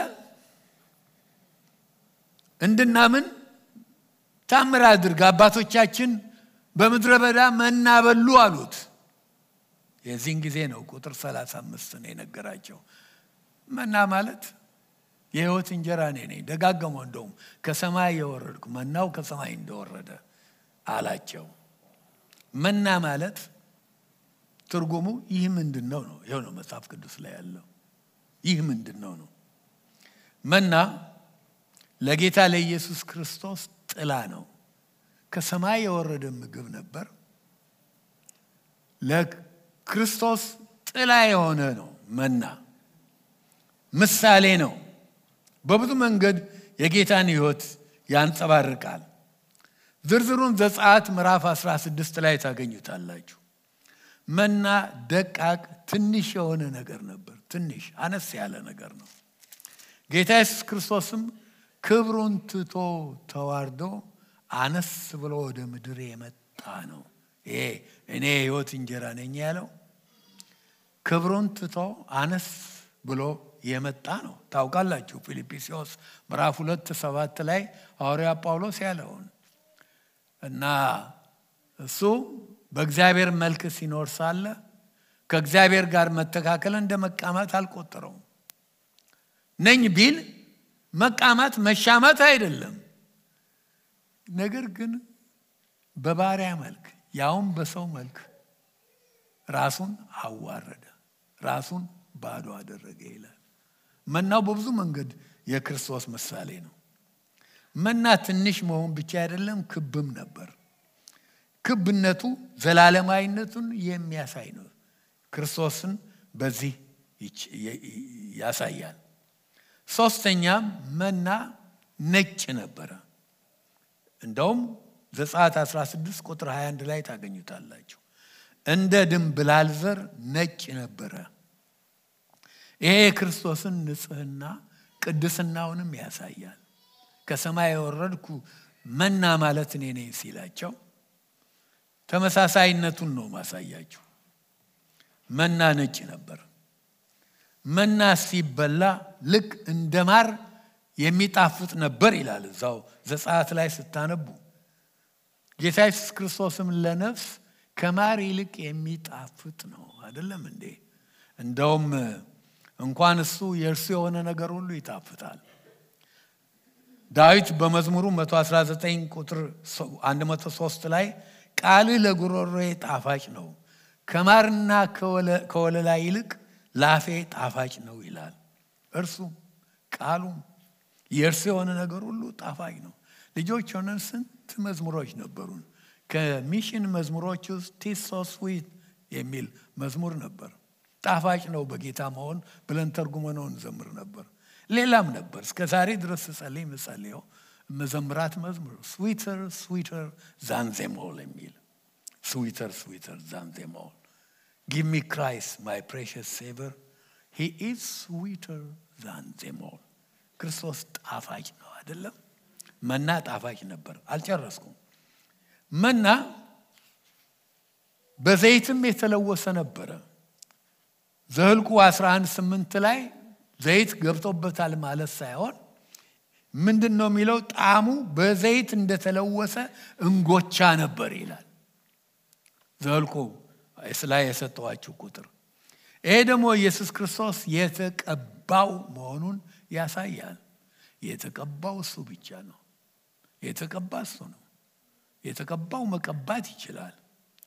እንድናምን ታምር አድርግ፣ አባቶቻችን በምድረ በዳ መና በሉ አሉት። የዚህን ጊዜ ነው ቁጥር 35 ነው የነገራቸው። መና ማለት የህይወት እንጀራ እኔ ነኝ። ደጋገመው እንደውም ከሰማይ የወረድኩ መናው ከሰማይ እንደወረደ አላቸው። መና ማለት ትርጉሙ ይህ ምንድን ነው ነው። ይኸው ነው መጽሐፍ ቅዱስ ላይ ያለው። ይህ ምንድን ነው ነው። መና ለጌታ ለኢየሱስ ክርስቶስ ጥላ ነው። ከሰማይ የወረደ ምግብ ነበር። ለክርስቶስ ጥላ የሆነ ነው መና ምሳሌ ነው። በብዙ መንገድ የጌታን ህይወት ያንጸባርቃል። ዝርዝሩን ዘጸአት ምዕራፍ 16 ላይ ታገኙታላችሁ። መና ደቃቅ ትንሽ የሆነ ነገር ነበር። ትንሽ አነስ ያለ ነገር ነው። ጌታ ኢየሱስ ክርስቶስም ክብሩን ትቶ ተዋርዶ አነስ ብሎ ወደ ምድር የመጣ ነው። ይሄ እኔ የህይወት እንጀራ ነኝ ያለው ክብሩን ትቶ አነስ ብሎ የመጣ ነው። ታውቃላችሁ ፊልጵስዩስ ምዕራፍ ሁለት ሰባት ላይ ሐዋርያ ጳውሎስ ያለውን እና እሱ በእግዚአብሔር መልክ ሲኖር ሳለ ከእግዚአብሔር ጋር መተካከል እንደ መቃማት አልቆጠረውም። ነኝ ቢል መቃማት መሻማት አይደለም። ነገር ግን በባሪያ መልክ ያውም በሰው መልክ ራሱን አዋረደ፣ ራሱን ባዶ አደረገ ይላል። መናው በብዙ መንገድ የክርስቶስ ምሳሌ ነው። መና ትንሽ መሆን ብቻ አይደለም፣ ክብም ነበር። ክብነቱ ዘላለማዊነቱን የሚያሳይ ነው። ክርስቶስን በዚህ ያሳያል። ሶስተኛም መና ነጭ ነበረ። እንደውም ዘጸአት 16 ቁጥር 21 ላይ ታገኙታላችሁ። እንደ ድንብላል ዘር ነጭ ነበረ። ይሄ የክርስቶስን ንጽህና ቅድስናውንም ያሳያል። ከሰማይ የወረድኩ መና ማለት እኔ ነኝ ሲላቸው ተመሳሳይነቱን ነው ማሳያችሁ። መና ነጭ ነበር። መና ሲበላ ልክ እንደ ማር የሚጣፍጥ ነበር ይላል እዛው ዘጸአት ላይ ስታነቡ። ጌታ ኢየሱስ ክርስቶስም ለነፍስ ከማር ይልቅ የሚጣፍጥ ነው አይደለም እንዴ? እንደውም እንኳን እሱ የእርሱ የሆነ ነገር ሁሉ ይጣፍጣል። ዳዊት በመዝሙሩ 119 ቁጥር 103 ላይ ቃልህ ለጉሮሮዬ ጣፋጭ ነው፣ ከማርና ከወለላ ይልቅ ላፌ ጣፋጭ ነው ይላል። እርሱም ቃሉም የእርሱ የሆነ ነገር ሁሉ ጣፋጭ ነው። ልጆች ሆነን ስንት መዝሙሮች ነበሩን። ከሚሽን መዝሙሮች ውስጥ ቲስ ሶ ስዊት የሚል መዝሙር ነበር። ጣፋጭ ነው በጌታ መሆን ብለን ተርጉመነው እንዘምር ነበር። ሌላም ነበር። እስከ ዛሬ ድረስ ስጸልይ ምጸልየው መዘምራት መዝሙር ስዊተር ስዊተር ዛንዜሞል የሚል ስዊተር ስዊተር ዛንዜሞል ጊቭ ሚ ክራይስት ማይ ፕሬሽስ ሴቨር ሂ ኢዝ ስዊተር ዛንዜሞል ክርስቶስ ጣፋጭ ነው አይደለም። መና ጣፋጭ ነበር። አልጨረስኩም። መና በዘይትም የተለወሰ ነበረ። ዘኍልቍ 11 ስምንት ላይ ዘይት ገብቶበታል ማለት ሳይሆን ምንድን ነው የሚለው? ጣዕሙ በዘይት እንደተለወሰ እንጎቻ ነበር ይላል። ዘኍልቍ ላይ የሰጠዋችሁ ቁጥር ይሄ ደግሞ ኢየሱስ ክርስቶስ የተቀባው መሆኑን ያሳያል። የተቀባው እሱ ብቻ ነው። የተቀባ እሱ ነው። የተቀባው መቀባት ይችላል።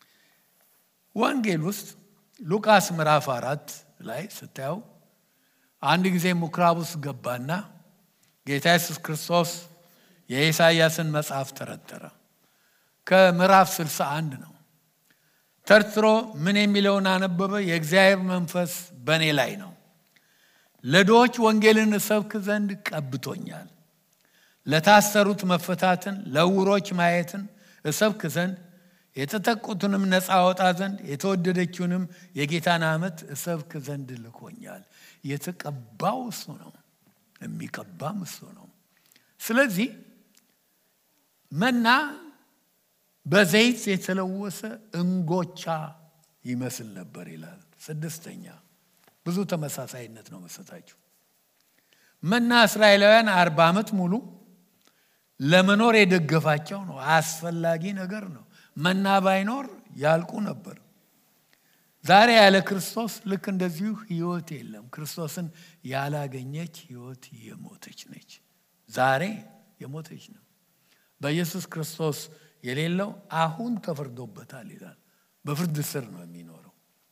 ወንጌል ውስጥ ሉቃስ ምዕራፍ አራት ላይ ስታየው አንድ ጊዜ ምኩራብ ውስጥ ገባና ጌታ ኢየሱስ ክርስቶስ የኢሳይያስን መጽሐፍ ተረተረ። ከምዕራፍ 61 ነው። ተርትሮ ምን የሚለውን አነበበ? የእግዚአብሔር መንፈስ በእኔ ላይ ነው፣ ለድሆች ወንጌልን እሰብክ ዘንድ ቀብቶኛል፣ ለታሰሩት መፈታትን፣ ለዕውሮች ማየትን እሰብክ ዘንድ የተጠቁትንም ነፃ አወጣ ዘንድ የተወደደችውንም የጌታን ዓመት እሰብክ ዘንድ ልኮኛል። የተቀባው እሱ ነው፣ የሚቀባም እሱ ነው። ስለዚህ መና በዘይት የተለወሰ እንጎቻ ይመስል ነበር ይላል። ስድስተኛ ብዙ ተመሳሳይነት ነው መሰጣችሁ። መና እስራኤላውያን አርባ ዓመት ሙሉ ለመኖር የደገፋቸው ነው። አስፈላጊ ነገር ነው። መና ባይኖር ያልቁ ነበር። ዛሬ ያለ ክርስቶስ ልክ እንደዚሁ ህይወት የለም። ክርስቶስን ያላገኘች ህይወት የሞተች ነች። ዛሬ የሞተች ነው። በኢየሱስ ክርስቶስ የሌለው አሁን ተፈርዶበታል ይላል። በፍርድ ስር ነው የሚኖረው።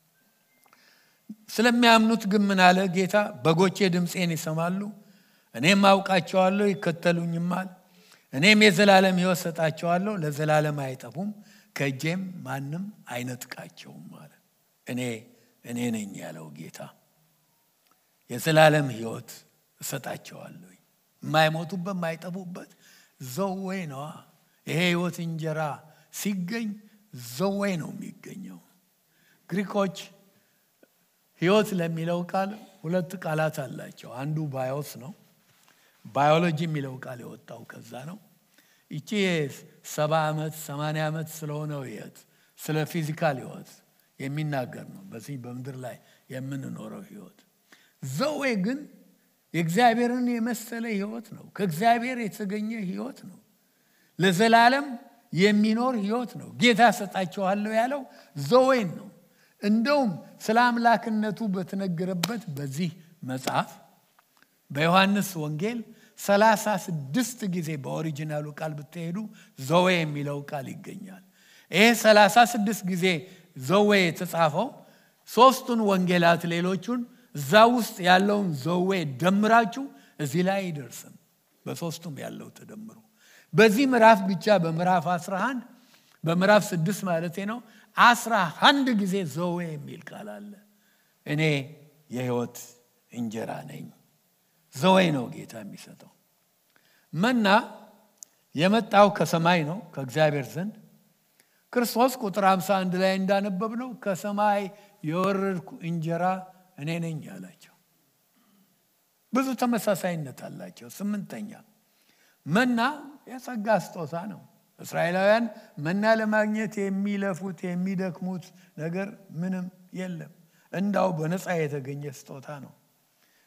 ስለሚያምኑት ግን ምን አለ ጌታ? በጎቼ ድምፄን ይሰማሉ፣ እኔም አውቃቸዋለሁ፣ ይከተሉኝማል። እኔም የዘላለም ህይወት ሰጣቸዋለሁ፣ ለዘላለም አይጠፉም፣ ከእጄም ማንም አይነጥቃቸውም ማለት እኔ እኔ ነኝ ያለው ጌታ የዘላለም ህይወት እሰጣቸዋለሁ። የማይሞቱበት የማይጠፉበት ዘዌ ነዋ። ይሄ ህይወት እንጀራ ሲገኝ ዘዌ ነው የሚገኘው። ግሪኮች ህይወት ለሚለው ቃል ሁለት ቃላት አላቸው። አንዱ ባዮስ ነው። ባዮሎጂ የሚለው ቃል የወጣው ከዛ ነው። ይቺ ሰባ ዓመት ሰማንያ ዓመት ስለሆነው ህይወት ስለ ፊዚካል ህይወት የሚናገር ነው። በዚህ በምድር ላይ የምንኖረው ህይወት ዘዌ ግን የእግዚአብሔርን የመሰለ ህይወት ነው። ከእግዚአብሔር የተገኘ ህይወት ነው። ለዘላለም የሚኖር ህይወት ነው። ጌታ ሰጣቸዋለሁ ያለው ዘዌን ነው። እንደውም ስለ አምላክነቱ በተነገረበት በዚህ መጽሐፍ በዮሐንስ ወንጌል ሰላሳ ስድስት ጊዜ በኦሪጂናሉ ቃል ብትሄዱ ዘዌ የሚለው ቃል ይገኛል። ይሄ ሰላሳ ስድስት ጊዜ ዘዌ የተጻፈው ሶስቱን ወንጌላት ሌሎቹን እዛ ውስጥ ያለውን ዘዌ ደምራችሁ እዚህ ላይ አይደርስም። በሶስቱም ያለው ተደምሮ በዚህ ምዕራፍ ብቻ በምዕራፍ 11 በምዕራፍ ስድስት ማለት ነው አስራ አንድ ጊዜ ዘዌ የሚል ቃል አለ። እኔ የህይወት እንጀራ ነኝ። ዘዌ ነው ጌታ የሚሰጠው። መና የመጣው ከሰማይ ነው ከእግዚአብሔር ዘንድ ክርስቶስ ቁጥር 51 ላይ እንዳነበብ ነው ከሰማይ የወረድኩ እንጀራ እኔ ነኝ ያላቸው። ብዙ ተመሳሳይነት አላቸው። ስምንተኛ መና የጸጋ ስጦታ ነው። እስራኤላውያን መና ለማግኘት የሚለፉት የሚደክሙት ነገር ምንም የለም። እንዳው በነፃ የተገኘ ስጦታ ነው።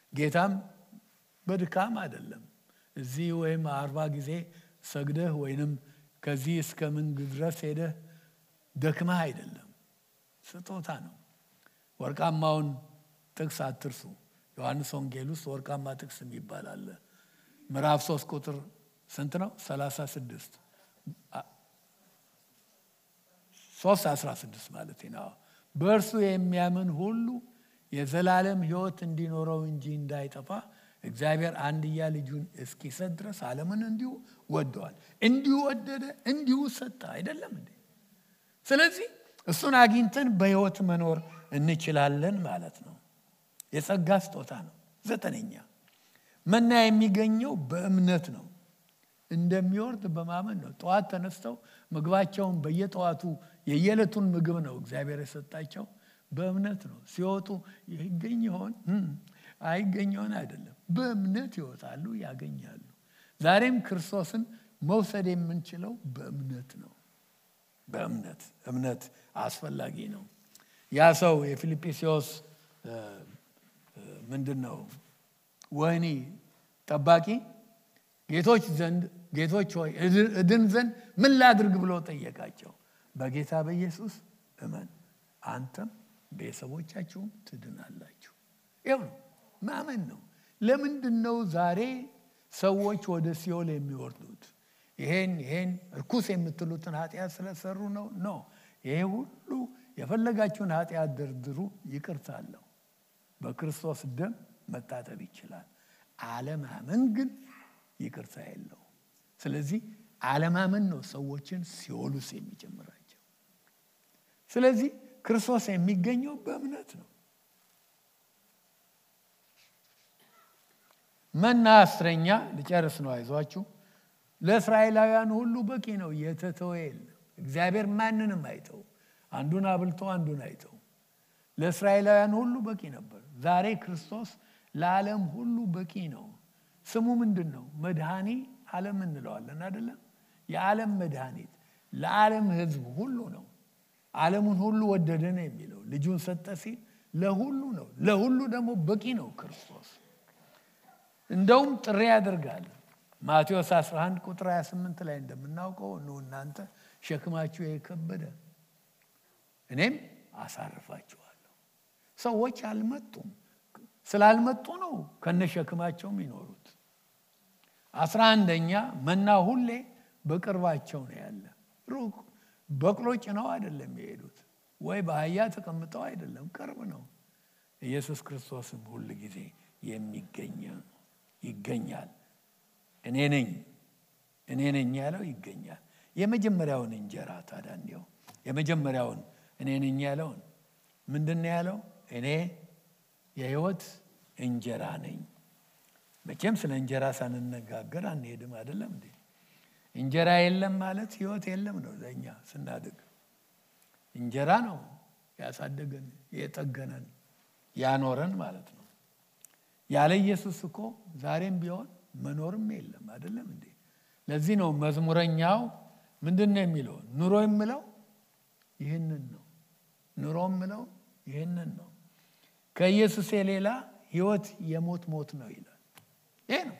ጌታም በድካም አይደለም። እዚህ ወይም አርባ ጊዜ ሰግደህ ወይንም ከዚህ እስከ ምን ድረስ ሄደህ ደክመህ አይደለም። ስጦታ ነው። ወርቃማውን ጥቅስ አትርሱ። ዮሐንስ ወንጌል ውስጥ ወርቃማ ጥቅስ የሚባል አለ። ምዕራፍ ሶስት ቁጥር ስንት ነው? ሰላሳ ስድስት ሶስት አስራ ስድስት ማለት ነው። በእርሱ የሚያምን ሁሉ የዘላለም ሕይወት እንዲኖረው እንጂ እንዳይጠፋ እግዚአብሔር አንድያ ልጁን እስኪሰጥ ድረስ ዓለምን እንዲሁ ወደዋል። እንዲሁ ወደደ፣ እንዲሁ ሰጠ። አይደለም እንዴ? ስለዚህ እሱን አግኝተን በሕይወት መኖር እንችላለን ማለት ነው። የጸጋ ስጦታ ነው። ዘጠነኛ መና የሚገኘው በእምነት ነው። እንደሚወርድ በማመን ነው። ጠዋት ተነስተው ምግባቸውን በየጠዋቱ የየዕለቱን ምግብ ነው እግዚአብሔር የሰጣቸው በእምነት ነው። ሲወጡ ይገኝ ይሆን አይገኝ ይሆን አይደለም፣ በእምነት ይወጣሉ፣ ያገኛሉ። ዛሬም ክርስቶስን መውሰድ የምንችለው በእምነት ነው። በእምነት እምነት አስፈላጊ ነው። ያ ሰው የፊልጵስዎስ ምንድን ነው ወህኒ ጠባቂ ጌቶች ዘንድ ጌቶች ሆይ እድን ዘንድ ምን ላድርግ ብሎ ጠየቃቸው። በጌታ በኢየሱስ እመን አንተም ቤተሰቦቻችሁም ትድናላችሁ። ይኸው ነው ማመን ነው። ለምንድን ነው ዛሬ ሰዎች ወደ ሲኦል የሚወርዱት? ይሄን ይሄን እርኩስ የምትሉትን ኃጢአት ስለሰሩ ነው? ኖ ይሄ ሁሉ የፈለጋችሁን ኃጢአት ደርድሩ፣ ይቅርታ አለው። በክርስቶስ ደም መታጠብ ይችላል። አለማመን ግን ይቅርታ የለው። ስለዚህ አለማመን ነው ሰዎችን ሲኦል ውስጥ የሚጀምራቸው። ስለዚህ ክርስቶስ የሚገኘው በእምነት ነው። መና አስረኛ ልጨርስ ነው፣ አይዟችሁ። ለእስራኤላውያን ሁሉ በቂ ነው፣ የተተወ የለም። እግዚአብሔር ማንንም አይተው፣ አንዱን አብልቶ አንዱን አይተው። ለእስራኤላውያን ሁሉ በቂ ነበር። ዛሬ ክርስቶስ ለዓለም ሁሉ በቂ ነው። ስሙ ምንድን ነው? መድኃኒ ዓለም እንለዋለን አይደለም? የዓለም መድኃኒት ለዓለም ሕዝብ ሁሉ ነው። ዓለሙን ሁሉ ወደደ ነው የሚለው። ልጁን ሰጠ ሲል ለሁሉ ነው። ለሁሉ ደግሞ በቂ ነው ክርስቶስ። እንደውም ጥሪ ያደርጋል። ማቴዎስ 11 ቁጥር 28 ላይ እንደምናውቀው ኑ እናንተ ሸክማችሁ የከበደ እኔም አሳርፋችኋለሁ። ሰዎች አልመጡም። ስላልመጡ ነው ከነሸክማቸው የሚኖሩት። አስራ አንደኛ መና ሁሌ በቅርባቸው ነው ያለ። ሩቅ በቅሎ ጭነው አይደለም የሄዱት፣ ወይ በአህያ ተቀምጠው አይደለም፣ ቅርብ ነው። ኢየሱስ ክርስቶስም ሁል ጊዜ የሚገኝ ይገኛል። እኔ ነኝ እኔ ነኝ ያለው ይገኛል። የመጀመሪያውን እንጀራ ታዲያ እንዲያው የመጀመሪያውን እኔ ነኝ ያለውን ምንድን ነው ያለው? እኔ የህይወት እንጀራ ነኝ። መቼም ስለ እንጀራ ሳንነጋገር አንሄድም አይደለም እንዴ? እንጀራ የለም ማለት ህይወት የለም ነው። ለእኛ ስናድግ እንጀራ ነው ያሳደገን፣ የጠገነን፣ ያኖረን ማለት ነው። ያለ ኢየሱስ እኮ ዛሬም ቢሆን መኖርም የለም አይደለም እንዴ? ለዚህ ነው መዝሙረኛው ምንድን ነው የሚለው? ኑሮ የምለው ይህንን ነው። ኑሮ የምለው ይህንን ነው ከኢየሱስ የሌላ ህይወት የሞት ሞት ነው ይላል። ይሄ ነው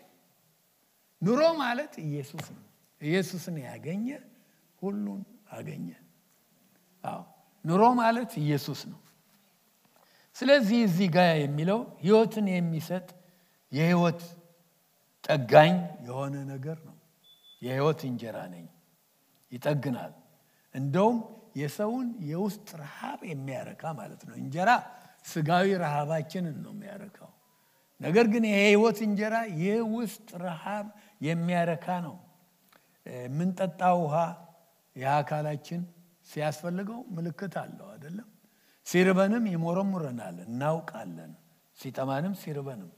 ኑሮ ማለት ኢየሱስ ነው። ኢየሱስን ያገኘ ሁሉን አገኘ። አዎ ኑሮ ማለት ኢየሱስ ነው። ስለዚህ እዚህ ጋር የሚለው ህይወትን የሚሰጥ የህይወት ጠጋኝ የሆነ ነገር ነው። የህይወት እንጀራ ነኝ፣ ይጠግናል። እንደውም የሰውን የውስጥ ረሃብ የሚያረካ ማለት ነው። እንጀራ ስጋዊ ረሃባችንን ነው የሚያረካው። ነገር ግን የህይወት እንጀራ የውስጥ ረሃብ የሚያረካ ነው። የምንጠጣው ውሃ የአካላችን ሲያስፈልገው ምልክት አለው አይደለም። ሲርበንም ይሞረሙረናል፣ እናውቃለን። ሲጠማንም ሲርበንም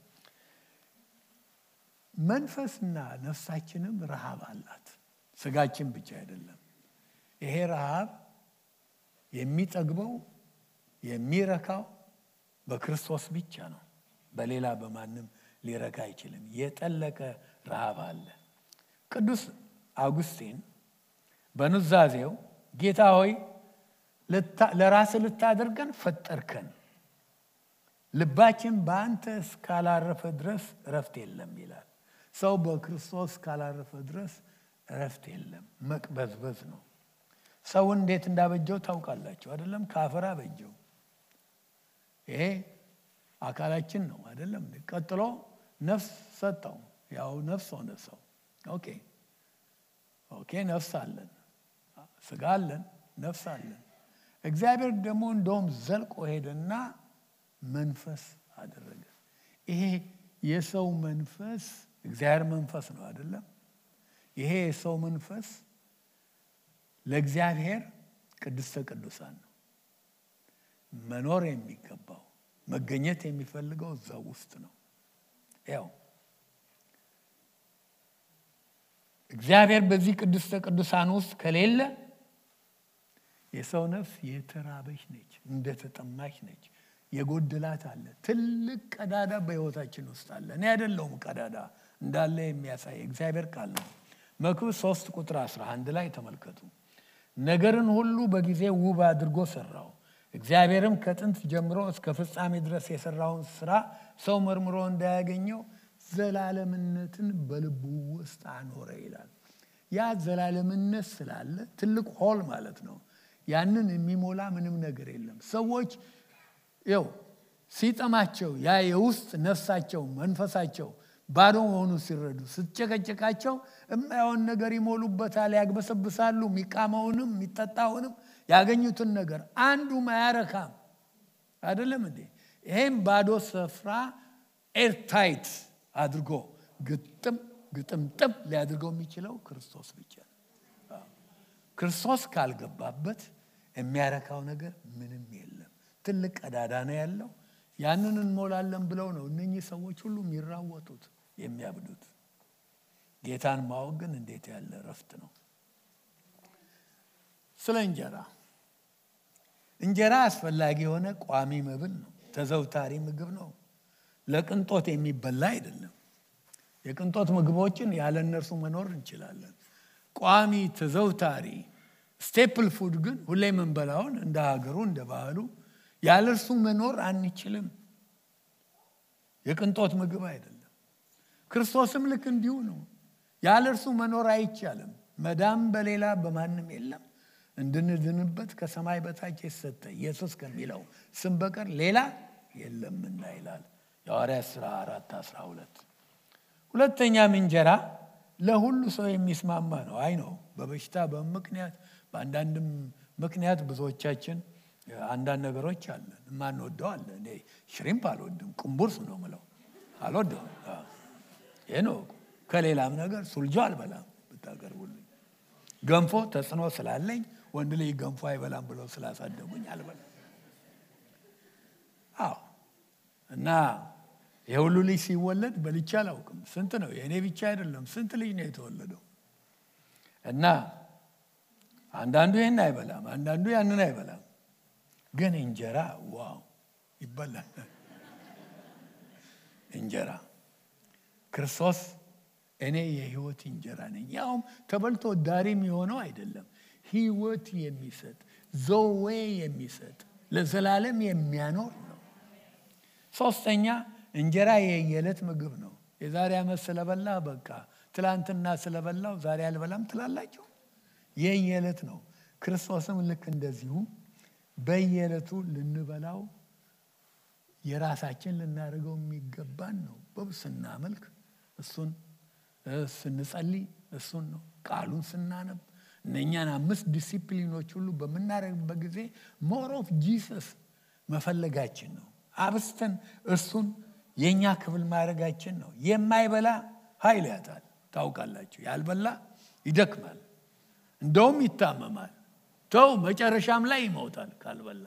መንፈስና ነፍሳችንም ረሃብ አላት። ስጋችን ብቻ አይደለም። ይሄ ረሃብ የሚጠግበው የሚረካው በክርስቶስ ብቻ ነው። በሌላ በማንም ሊረካ አይችልም። የጠለቀ ረሃብ አለ። ቅዱስ አውጉስቲን በኑዛዜው ጌታ ሆይ ለራስ ልታደርገን ፈጠርከን፣ ልባችን በአንተ እስካላረፈ ድረስ እረፍት የለም ይላል። ሰው በክርስቶስ እስካላረፈ ድረስ እረፍት የለም፣ መቅበዝበዝ ነው። ሰውን እንዴት እንዳበጀው ታውቃላችሁ አይደለም? ከአፈር አበጀው። ይሄ አካላችን ነው አይደለም? ቀጥሎ ነፍስ ሰጠው። ያው ነፍስ ሆነ ሰው። ኦኬ ኦኬ፣ ነፍስ አለን፣ ስጋ አለን፣ ነፍስ አለን። እግዚአብሔር ደግሞ እንደውም ዘልቆ ሄደና መንፈስ አደረገ። ይሄ የሰው መንፈስ እግዚአብሔር መንፈስ ነው አይደለም? ይሄ የሰው መንፈስ ለእግዚአብሔር ቅድስተ ቅዱሳን ነው። መኖር የሚገባው መገኘት የሚፈልገው እዛው ውስጥ ነው። ያው እግዚአብሔር በዚህ ቅድስተ ቅዱሳን ውስጥ ከሌለ የሰው ነፍስ የተራበች ነች፣ እንደተጠማች ነች። የጎደላት አለ። ትልቅ ቀዳዳ በሕይወታችን ውስጥ አለ። እኔ አይደለሁም ቀዳዳ እንዳለ የሚያሳይ እግዚአብሔር ቃል ነው። መክብብ ሶስት ቁጥር 11 ላይ ተመልከቱ። ነገርን ሁሉ በጊዜ ውብ አድርጎ ሰራው። እግዚአብሔርም ከጥንት ጀምሮ እስከ ፍጻሜ ድረስ የሰራውን ስራ ሰው መርምሮ እንዳያገኘው ዘላለምነትን በልቡ ውስጥ አኖረ ይላል። ያ ዘላለምነት ስላለ ትልቅ ሆል ማለት ነው። ያንን የሚሞላ ምንም ነገር የለም። ሰዎች ይው ሲጠማቸው ያ የውስጥ ነፍሳቸው መንፈሳቸው ባዶ መሆኑ ሲረዱ ስትጨቀጭቃቸው የማየውን ነገር ይሞሉበታል፣ ያግበሰብሳሉ። የሚቃመውንም የሚጠጣውንም ያገኙትን ነገር አንዱም አያረካም። አይደለም እንዴ? ይሄም ባዶ ስፍራ ኤርታይት አድርጎ ግጥም ግጥምጥም ሊያድርገው የሚችለው ክርስቶስ ብቻ ነው። ክርስቶስ ካልገባበት የሚያረካው ነገር ምንም የለም። ትልቅ ቀዳዳ ነው ያለው። ያንን እንሞላለን ብለው ነው እነኚህ ሰዎች ሁሉ የሚራወጡት የሚያብዱት። ጌታን ማወቅ ግን እንዴት ያለ እረፍት ነው። ስለ እንጀራ እንጀራ አስፈላጊ የሆነ ቋሚ መብል ነው። ተዘውታሪ ምግብ ነው። ለቅንጦት የሚበላ አይደለም። የቅንጦት ምግቦችን ያለ እነርሱ መኖር እንችላለን። ቋሚ ተዘውታሪ ስቴፕል ፉድ ግን ሁሌ የምንበላውን እንደ ሀገሩ እንደ ባህሉ ያለ እርሱ መኖር አንችልም። የቅንጦት ምግብ አይደለም። ክርስቶስም ልክ እንዲሁ ነው። ያለ እርሱ መኖር አይቻልም። መዳም በሌላ በማንም የለም እንድንድንበት ከሰማይ በታች የተሰጠ ኢየሱስ ከሚለው ስም በቀር ሌላ የለምና ይላል የሐዋርያት ሥራ አራት አስራ ሁለት ሁለተኛም እንጀራ ለሁሉ ሰው የሚስማማ ነው። አይ ነው በበሽታ በምክንያት በአንዳንድም ምክንያት ብዙዎቻችን አንዳንድ ነገሮች አለን የማንወደው አለ። እኔ ሽሪምፕ አልወድም፣ ቁምቡርስ ነው ምለው አልወደውም። ይህ ነው። ከሌላም ነገር ሱልጆ አልበላም ብታቀርቡልኝ። ገንፎ ተጽዕኖ ስላለኝ ወንድ ልጅ ገንፎ አይበላም ብለው ስላሳደጉኝ አልበላም። አዎ እና የሁሉ ልጅ ሲወለድ በልቼ አላውቅም። ስንት ነው? የእኔ ብቻ አይደለም፣ ስንት ልጅ ነው የተወለደው። እና አንዳንዱ ይህን አይበላም፣ አንዳንዱ ያንን አይበላም። ግን እንጀራ ዋው ይበላል። እንጀራ ክርስቶስ እኔ የህይወት እንጀራ ነኝ። ያውም ተበልቶ ዳሪም የሆነው አይደለም፣ ህይወት የሚሰጥ ዘዌ የሚሰጥ ለዘላለም የሚያኖር ነው። ሶስተኛ እንጀራ የየዕለት ምግብ ነው። የዛሬ ዓመት ስለበላ በቃ ትላንትና ስለበላው ዛሬ አልበላም ትላላችሁ። የየዕለት ነው። ክርስቶስም ልክ እንደዚሁ በየዕለቱ ልንበላው የራሳችን ልናደርገው የሚገባን ነው። ስናመልክ እሱን፣ ስንጸልይ እሱን ነው። ቃሉን ስናነብ እነኛን አምስት ዲሲፕሊኖች ሁሉ በምናደርግበት ጊዜ ሞር ኦፍ ጂሰስ መፈለጋችን ነው። አብስተን እርሱን የእኛ ክፍል ማድረጋችን ነው። የማይበላ ኃይል ያጣል። ታውቃላችሁ፣ ያልበላ ይደክማል፣ እንደውም ይታመማል። ተው መጨረሻም ላይ ይሞታል ካልበላ።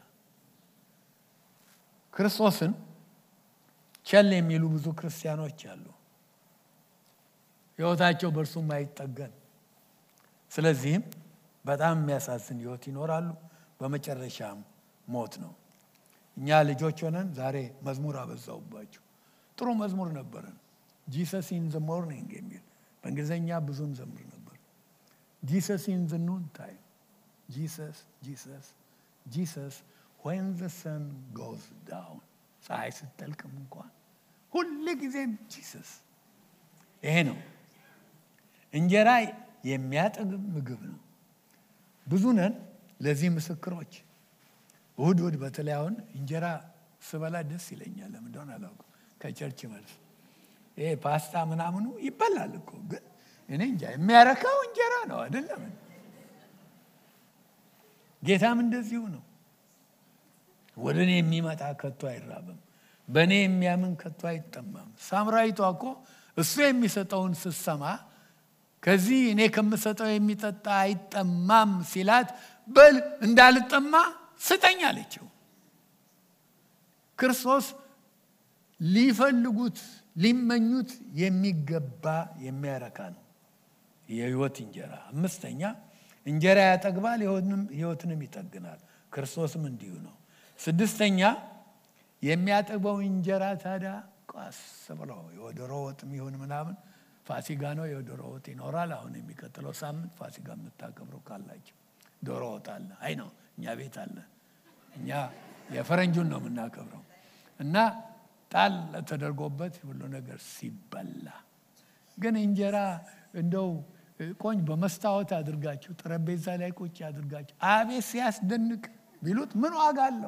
ክርስቶስን ቸል የሚሉ ብዙ ክርስቲያኖች አሉ። ሕይወታቸው በእርሱም አይጠገን። ስለዚህም በጣም የሚያሳዝን ሕይወት ይኖራሉ። በመጨረሻም ሞት ነው። እኛ ልጆች ሆነን ዛሬ መዝሙር አበዛውባቸው። ጥሩ መዝሙር ነበረን። ጂሰስ ኢን ዘ ሞርኒንግ የሚል በእንግሊዝኛ ብዙም ዘምር ነበር። ጂሰስ ኢን ዘ ኑን ታይም ጂሰስ ጂሰስ ጂሰስ ዌን ዘ ሰን ጎዝ ዳውን ፀሐይ ስትጠልቅም እንኳን ሁል ጊዜም ጂሰስ ይሄ ነው። እንጀራ የሚያጠግብ ምግብ ነው። ብዙ ነን ለዚህ ምስክሮች። እሁድ እሁድ በተለይ አሁን እንጀራ ስበላ ደስ ይለኛል። ለምን እንደሆነ አላውቅም። ከቸርች መልስ ይሄ ፓስታ ምናምኑ ይበላል እኮ ግን እኔ እንጃ የሚያረካው እንጀራ ነው አይደለም። ጌታም እንደዚሁ ነው። ወደ እኔ የሚመጣ ከቶ አይራብም፣ በእኔ የሚያምን ከቶ አይጠማም። ሳምራዊቷ እኮ እሱ የሚሰጠውን ስትሰማ ከዚህ እኔ ከምሰጠው የሚጠጣ አይጠማም ሲላት በል እንዳልጠማ ስጠኝ አለችው። ክርስቶስ ሊፈልጉት ሊመኙት የሚገባ የሚያረካ ነው የህይወት እንጀራ። አምስተኛ እንጀራ ያጠግባል፣ ህይወትንም ይጠግናል። ክርስቶስም እንዲሁ ነው። ስድስተኛ የሚያጠግበው እንጀራ ታዲያ ቋስ ብለው የዶሮ ወጥም ይሁን ምናምን ፋሲጋ ነው የዶሮ ወጥ ይኖራል። አሁን የሚቀጥለው ሳምንት ፋሲጋ የምታከብሩ ካላቸው ዶሮ ወጥ አለ። አይ ነው እኛ ቤት አለ። እኛ የፈረንጁን ነው የምናከብረው እና ጣል ተደርጎበት ሁሉ ነገር ሲበላ ግን እንጀራ እንደው ቆንጅ በመስታወት አድርጋችሁ ጠረጴዛ ላይ ቁጭ አድርጋችሁ አቤት ሲያስደንቅ ቢሉት ምን ዋጋ አለው?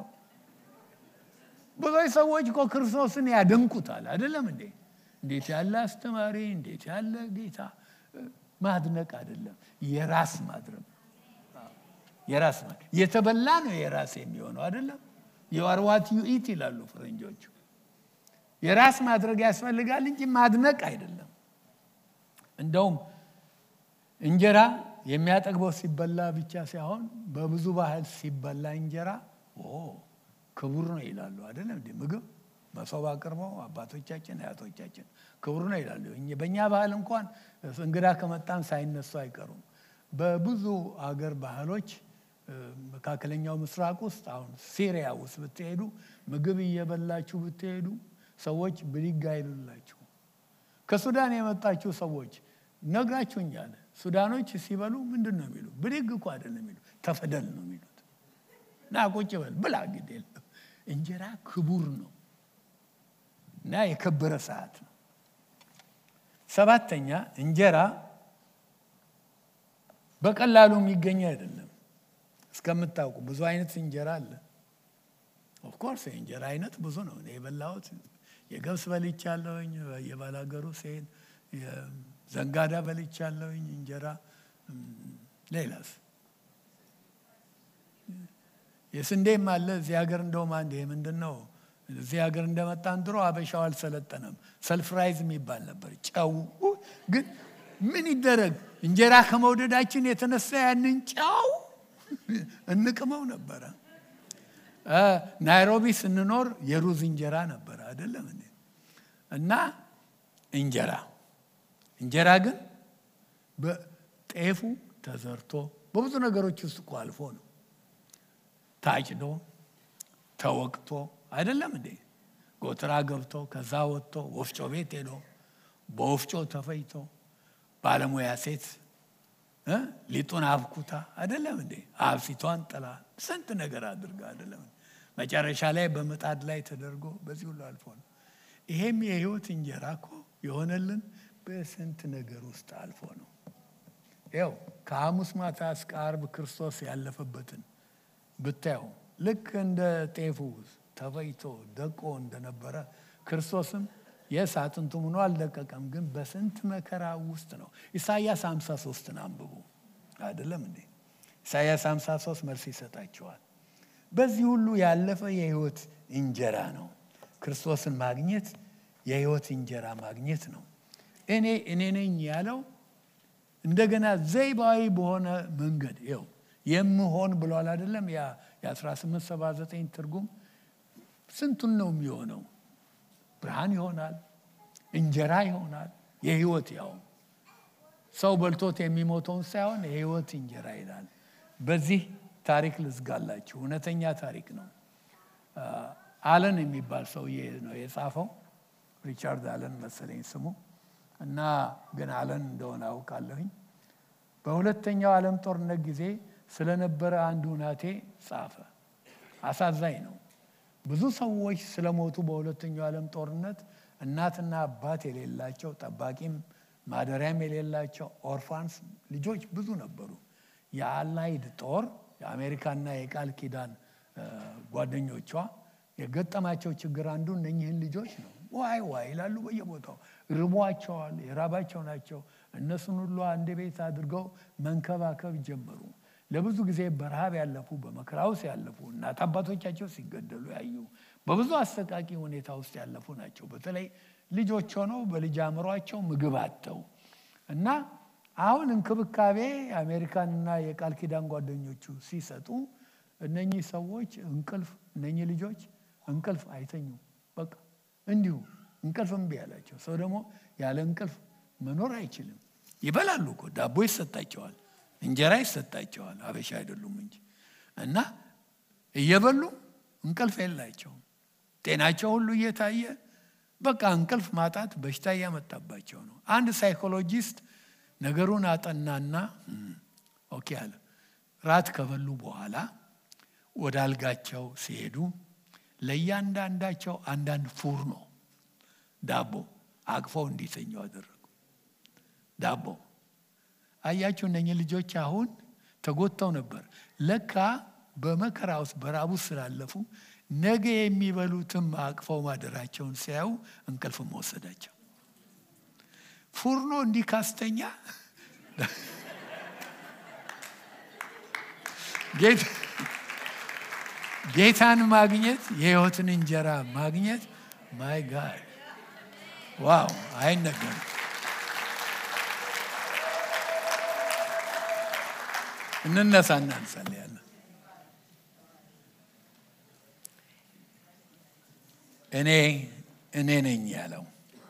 ብዙዎች ሰዎች እኮ ክርስቶስን ያደንቁታል። አይደለም እንዴ? እንዴት ያለ አስተማሪ፣ እንዴት ያለ ጌታ። ማድነቅ አይደለም የራስ ማድረግ የራስ የተበላ ነው የራስ የሚሆነው አይደለም። የዋርዋት ዩኢት ይላሉ ፈረንጆቹ። የራስ ማድረግ ያስፈልጋል እንጂ ማድነቅ አይደለም። እንደውም እንጀራ የሚያጠግበው ሲበላ ብቻ ሳይሆን በብዙ ባህል ሲበላ እንጀራ ክቡር ነው ይላሉ። አይደለም እንዲ ምግብ መሶብ አቅርበው አባቶቻችን አያቶቻችን ክቡር ነው ይላሉ። በእኛ ባህል እንኳን እንግዳ ከመጣም ሳይነሱ አይቀሩም። በብዙ አገር ባህሎች መካከለኛው ምስራቅ ውስጥ አሁን ሲሪያ ውስጥ ብትሄዱ ምግብ እየበላችሁ ብትሄዱ ሰዎች ብድግ አይሉላችሁ። ከሱዳን የመጣችሁ ሰዎች ነግራችሁኛል። ሱዳኖች ሲበሉ ምንድን ነው የሚሉ? ብድግ እኮ አይደለም የሚሉ ተፈደል ነው የሚሉት። ና ቁጭ በል ብላ፣ ግድ የለም እንጀራ ክቡር ነው እና የከበረ ሰዓት ነው። ሰባተኛ እንጀራ በቀላሉ የሚገኝ አይደለም። እስከምታውቁ ብዙ አይነት እንጀራ አለ። ኦፍኮርስ የእንጀራ አይነት ብዙ ነው። እኔ የበላሁት የገብስ በልቻለሁኝ፣ የባላገሩ ሴን ዘንጋዳ በልቻለሁኝ እንጀራ። ሌላስ የስንዴም አለ እዚህ ሀገር። እንደውም አንድ ይሄ ምንድን ነው እዚህ ሀገር እንደመጣን ድሮ አበሻው አልሰለጠነም። ሰልፍራይዝ የሚባል ነበር። ጨው ግን ምን ይደረግ እንጀራ ከመውደዳችን የተነሳ ያንን ጨው እንቅመው ነበረ። ናይሮቢ ስንኖር የሩዝ እንጀራ ነበረ አይደለም እንዴ? እና እንጀራ እንጀራ ግን በጤፉ ተዘርቶ በብዙ ነገሮች ውስጥ እኮ አልፎ ነው ታጭዶ ተወቅቶ አይደለም እንዴ? ጎተራ ገብቶ ከዛ ወጥቶ ወፍጮ ቤት ሄዶ በወፍጮ ተፈይቶ ባለሙያ ሴት ሊጡን አብኩታ አይደለም እንዴ? አብሲቷን ጥላ ስንት ነገር አድርጋ አይደለም መጨረሻ ላይ በምጣድ ላይ ተደርጎ በዚህ ሁሉ አልፎ ነው። ይሄም የህይወት እንጀራ እኮ የሆነልን በስንት ነገር ውስጥ አልፎ ነው። ያው ከሐሙስ ማታ እስከ አርብ ክርስቶስ ያለፈበትን ብታየው ልክ እንደ ጤፉ ተፈይቶ ደቆ እንደነበረ ክርስቶስም የስ አጥንቱ ምኖ አልደቀቀም፣ ግን በስንት መከራ ውስጥ ነው። ኢሳያስ 53ን አንብቡ አይደለም እንዴ? ኢሳያስ 53 መልስ ይሰጣቸዋል። በዚህ ሁሉ ያለፈ የህይወት እንጀራ ነው። ክርስቶስን ማግኘት የህይወት እንጀራ ማግኘት ነው። እኔ እኔ ነኝ ያለው እንደገና ዘይባዊ በሆነ መንገድ ይኸው የምሆን ብሏል አይደለም? ያ የ1879 ትርጉም ስንቱን ነው የሚሆነው? ብርሃን ይሆናል፣ እንጀራ ይሆናል፣ የህይወት ያው ሰው በልቶት የሚሞተውን ሳይሆን የህይወት እንጀራ ይላል። በዚህ ታሪክ ልዝጋላችሁ። እውነተኛ ታሪክ ነው። አለን የሚባል ሰውዬ ነው የጻፈው። ሪቻርድ አለን መሰለኝ ስሙ እና ግን አለን እንደሆነ አውቃለሁኝ። በሁለተኛው ዓለም ጦርነት ጊዜ ስለነበረ አንድ ሁናቴ ጻፈ። አሳዛኝ ነው። ብዙ ሰዎች ስለሞቱ በሁለተኛው ዓለም ጦርነት እናትና አባት የሌላቸው ጠባቂም ማደሪያም የሌላቸው ኦርፋንስ ልጆች ብዙ ነበሩ። የአላይድ ጦር የአሜሪካና የቃል ኪዳን ጓደኞቿ የገጠማቸው ችግር አንዱ እነኝህን ልጆች ነው። ዋይ ዋይ ይላሉ በየቦታው ርቧቸዋል፣ የራባቸው ናቸው። እነሱን ሁሉ አንድ ቤት አድርገው መንከባከብ ጀመሩ። ለብዙ ጊዜ በረሃብ ያለፉ በመከራ ውስጥ ያለፉ እናት አባቶቻቸው ሲገደሉ ያዩ በብዙ አሰቃቂ ሁኔታ ውስጥ ያለፉ ናቸው። በተለይ ልጆች ሆነው በልጅ አእምሯቸው ምግብ አጥተው እና አሁን እንክብካቤ የአሜሪካንና የቃል ኪዳን ጓደኞቹ ሲሰጡ እነኚህ ሰዎች እንቅልፍ እነኚህ ልጆች እንቅልፍ አይተኙም። በቃ እንዲሁ እንቅልፍ እምቢ ያላቸው ሰው ደግሞ ያለ እንቅልፍ መኖር አይችልም። ይበላሉ እኮ ዳቦ ይሰጣቸዋል፣ እንጀራ ይሰጣቸዋል። አበሻ አይደሉም እንጂ እና እየበሉ እንቅልፍ የላቸውም። ጤናቸው ሁሉ እየታየ በቃ እንቅልፍ ማጣት በሽታ እያመጣባቸው ነው። አንድ ሳይኮሎጂስት ነገሩን አጠናና ኦኬ አለ። ራት ከበሉ በኋላ ወደ አልጋቸው ሲሄዱ ለእያንዳንዳቸው አንዳንድ ፉርኖ ዳቦ አቅፈው እንዲተኙ አደረጉ። ዳቦ አያችሁ፣ እነኚህ ልጆች አሁን ተጎድተው ነበር። ለካ በመከራ ውስጥ በራቡ ስላለፉ ነገ የሚበሉትም አቅፈው ማደራቸውን ሲያዩ እንቅልፍ መወሰዳቸው ፉርኖ እንዲህ ካስተኛ ጌታን ማግኘት የህይወትን እንጀራ ማግኘት ማይ ጋድ ዋው አይነገርም። እንነሳና እንጸልያለን። እኔ እኔ ነኝ ያለው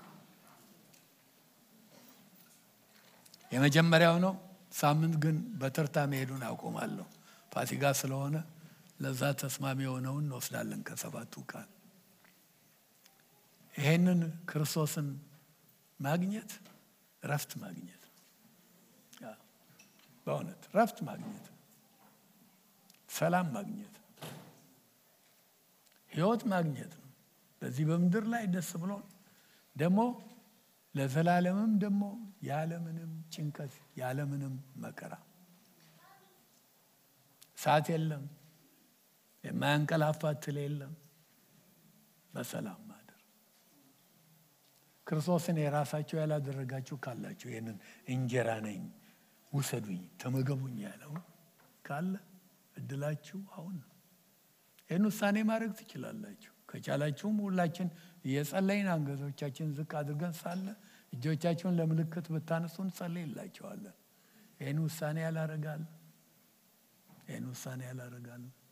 የመጀመሪያው ነው። ሳምንት ግን በተርታ መሄዱን አቆማለሁ። ፋሲካ ስለሆነ ለዛ ተስማሚ የሆነውን እንወስዳለን ከሰባቱ ቃል። ይሄንን ክርስቶስን ማግኘት ረፍት ማግኘት ነው። በእውነት ረፍት ማግኘት ነው። ሰላም ማግኘት ነው። ህይወት ማግኘት ነው። በዚህ በምድር ላይ ደስ ብሎን ደግሞ ለዘላለምም ደግሞ ያለምንም ጭንቀት ያለምንም መከራ እሳት የለም፣ የማያንቀላፋ ትል የለም። በሰላም ማደር ክርስቶስን የራሳቸው ያላደረጋችሁ ካላችሁ ይህንን እንጀራ ነኝ ውሰዱኝ፣ ተመገቡኝ ያለው ካለ እድላችሁ አሁን ነው። ይህን ውሳኔ ማድረግ ትችላላችሁ። ከቻላችሁም ሁላችን እየጸለይን አንገቶቻችን ዝቅ አድርገን ሳለ እጆቻችሁን ለምልክት ብታነሱ እንጸልይላቸዋለን። ይህን ውሳኔ ያላረጋል ይህን ውሳኔ ያላረጋል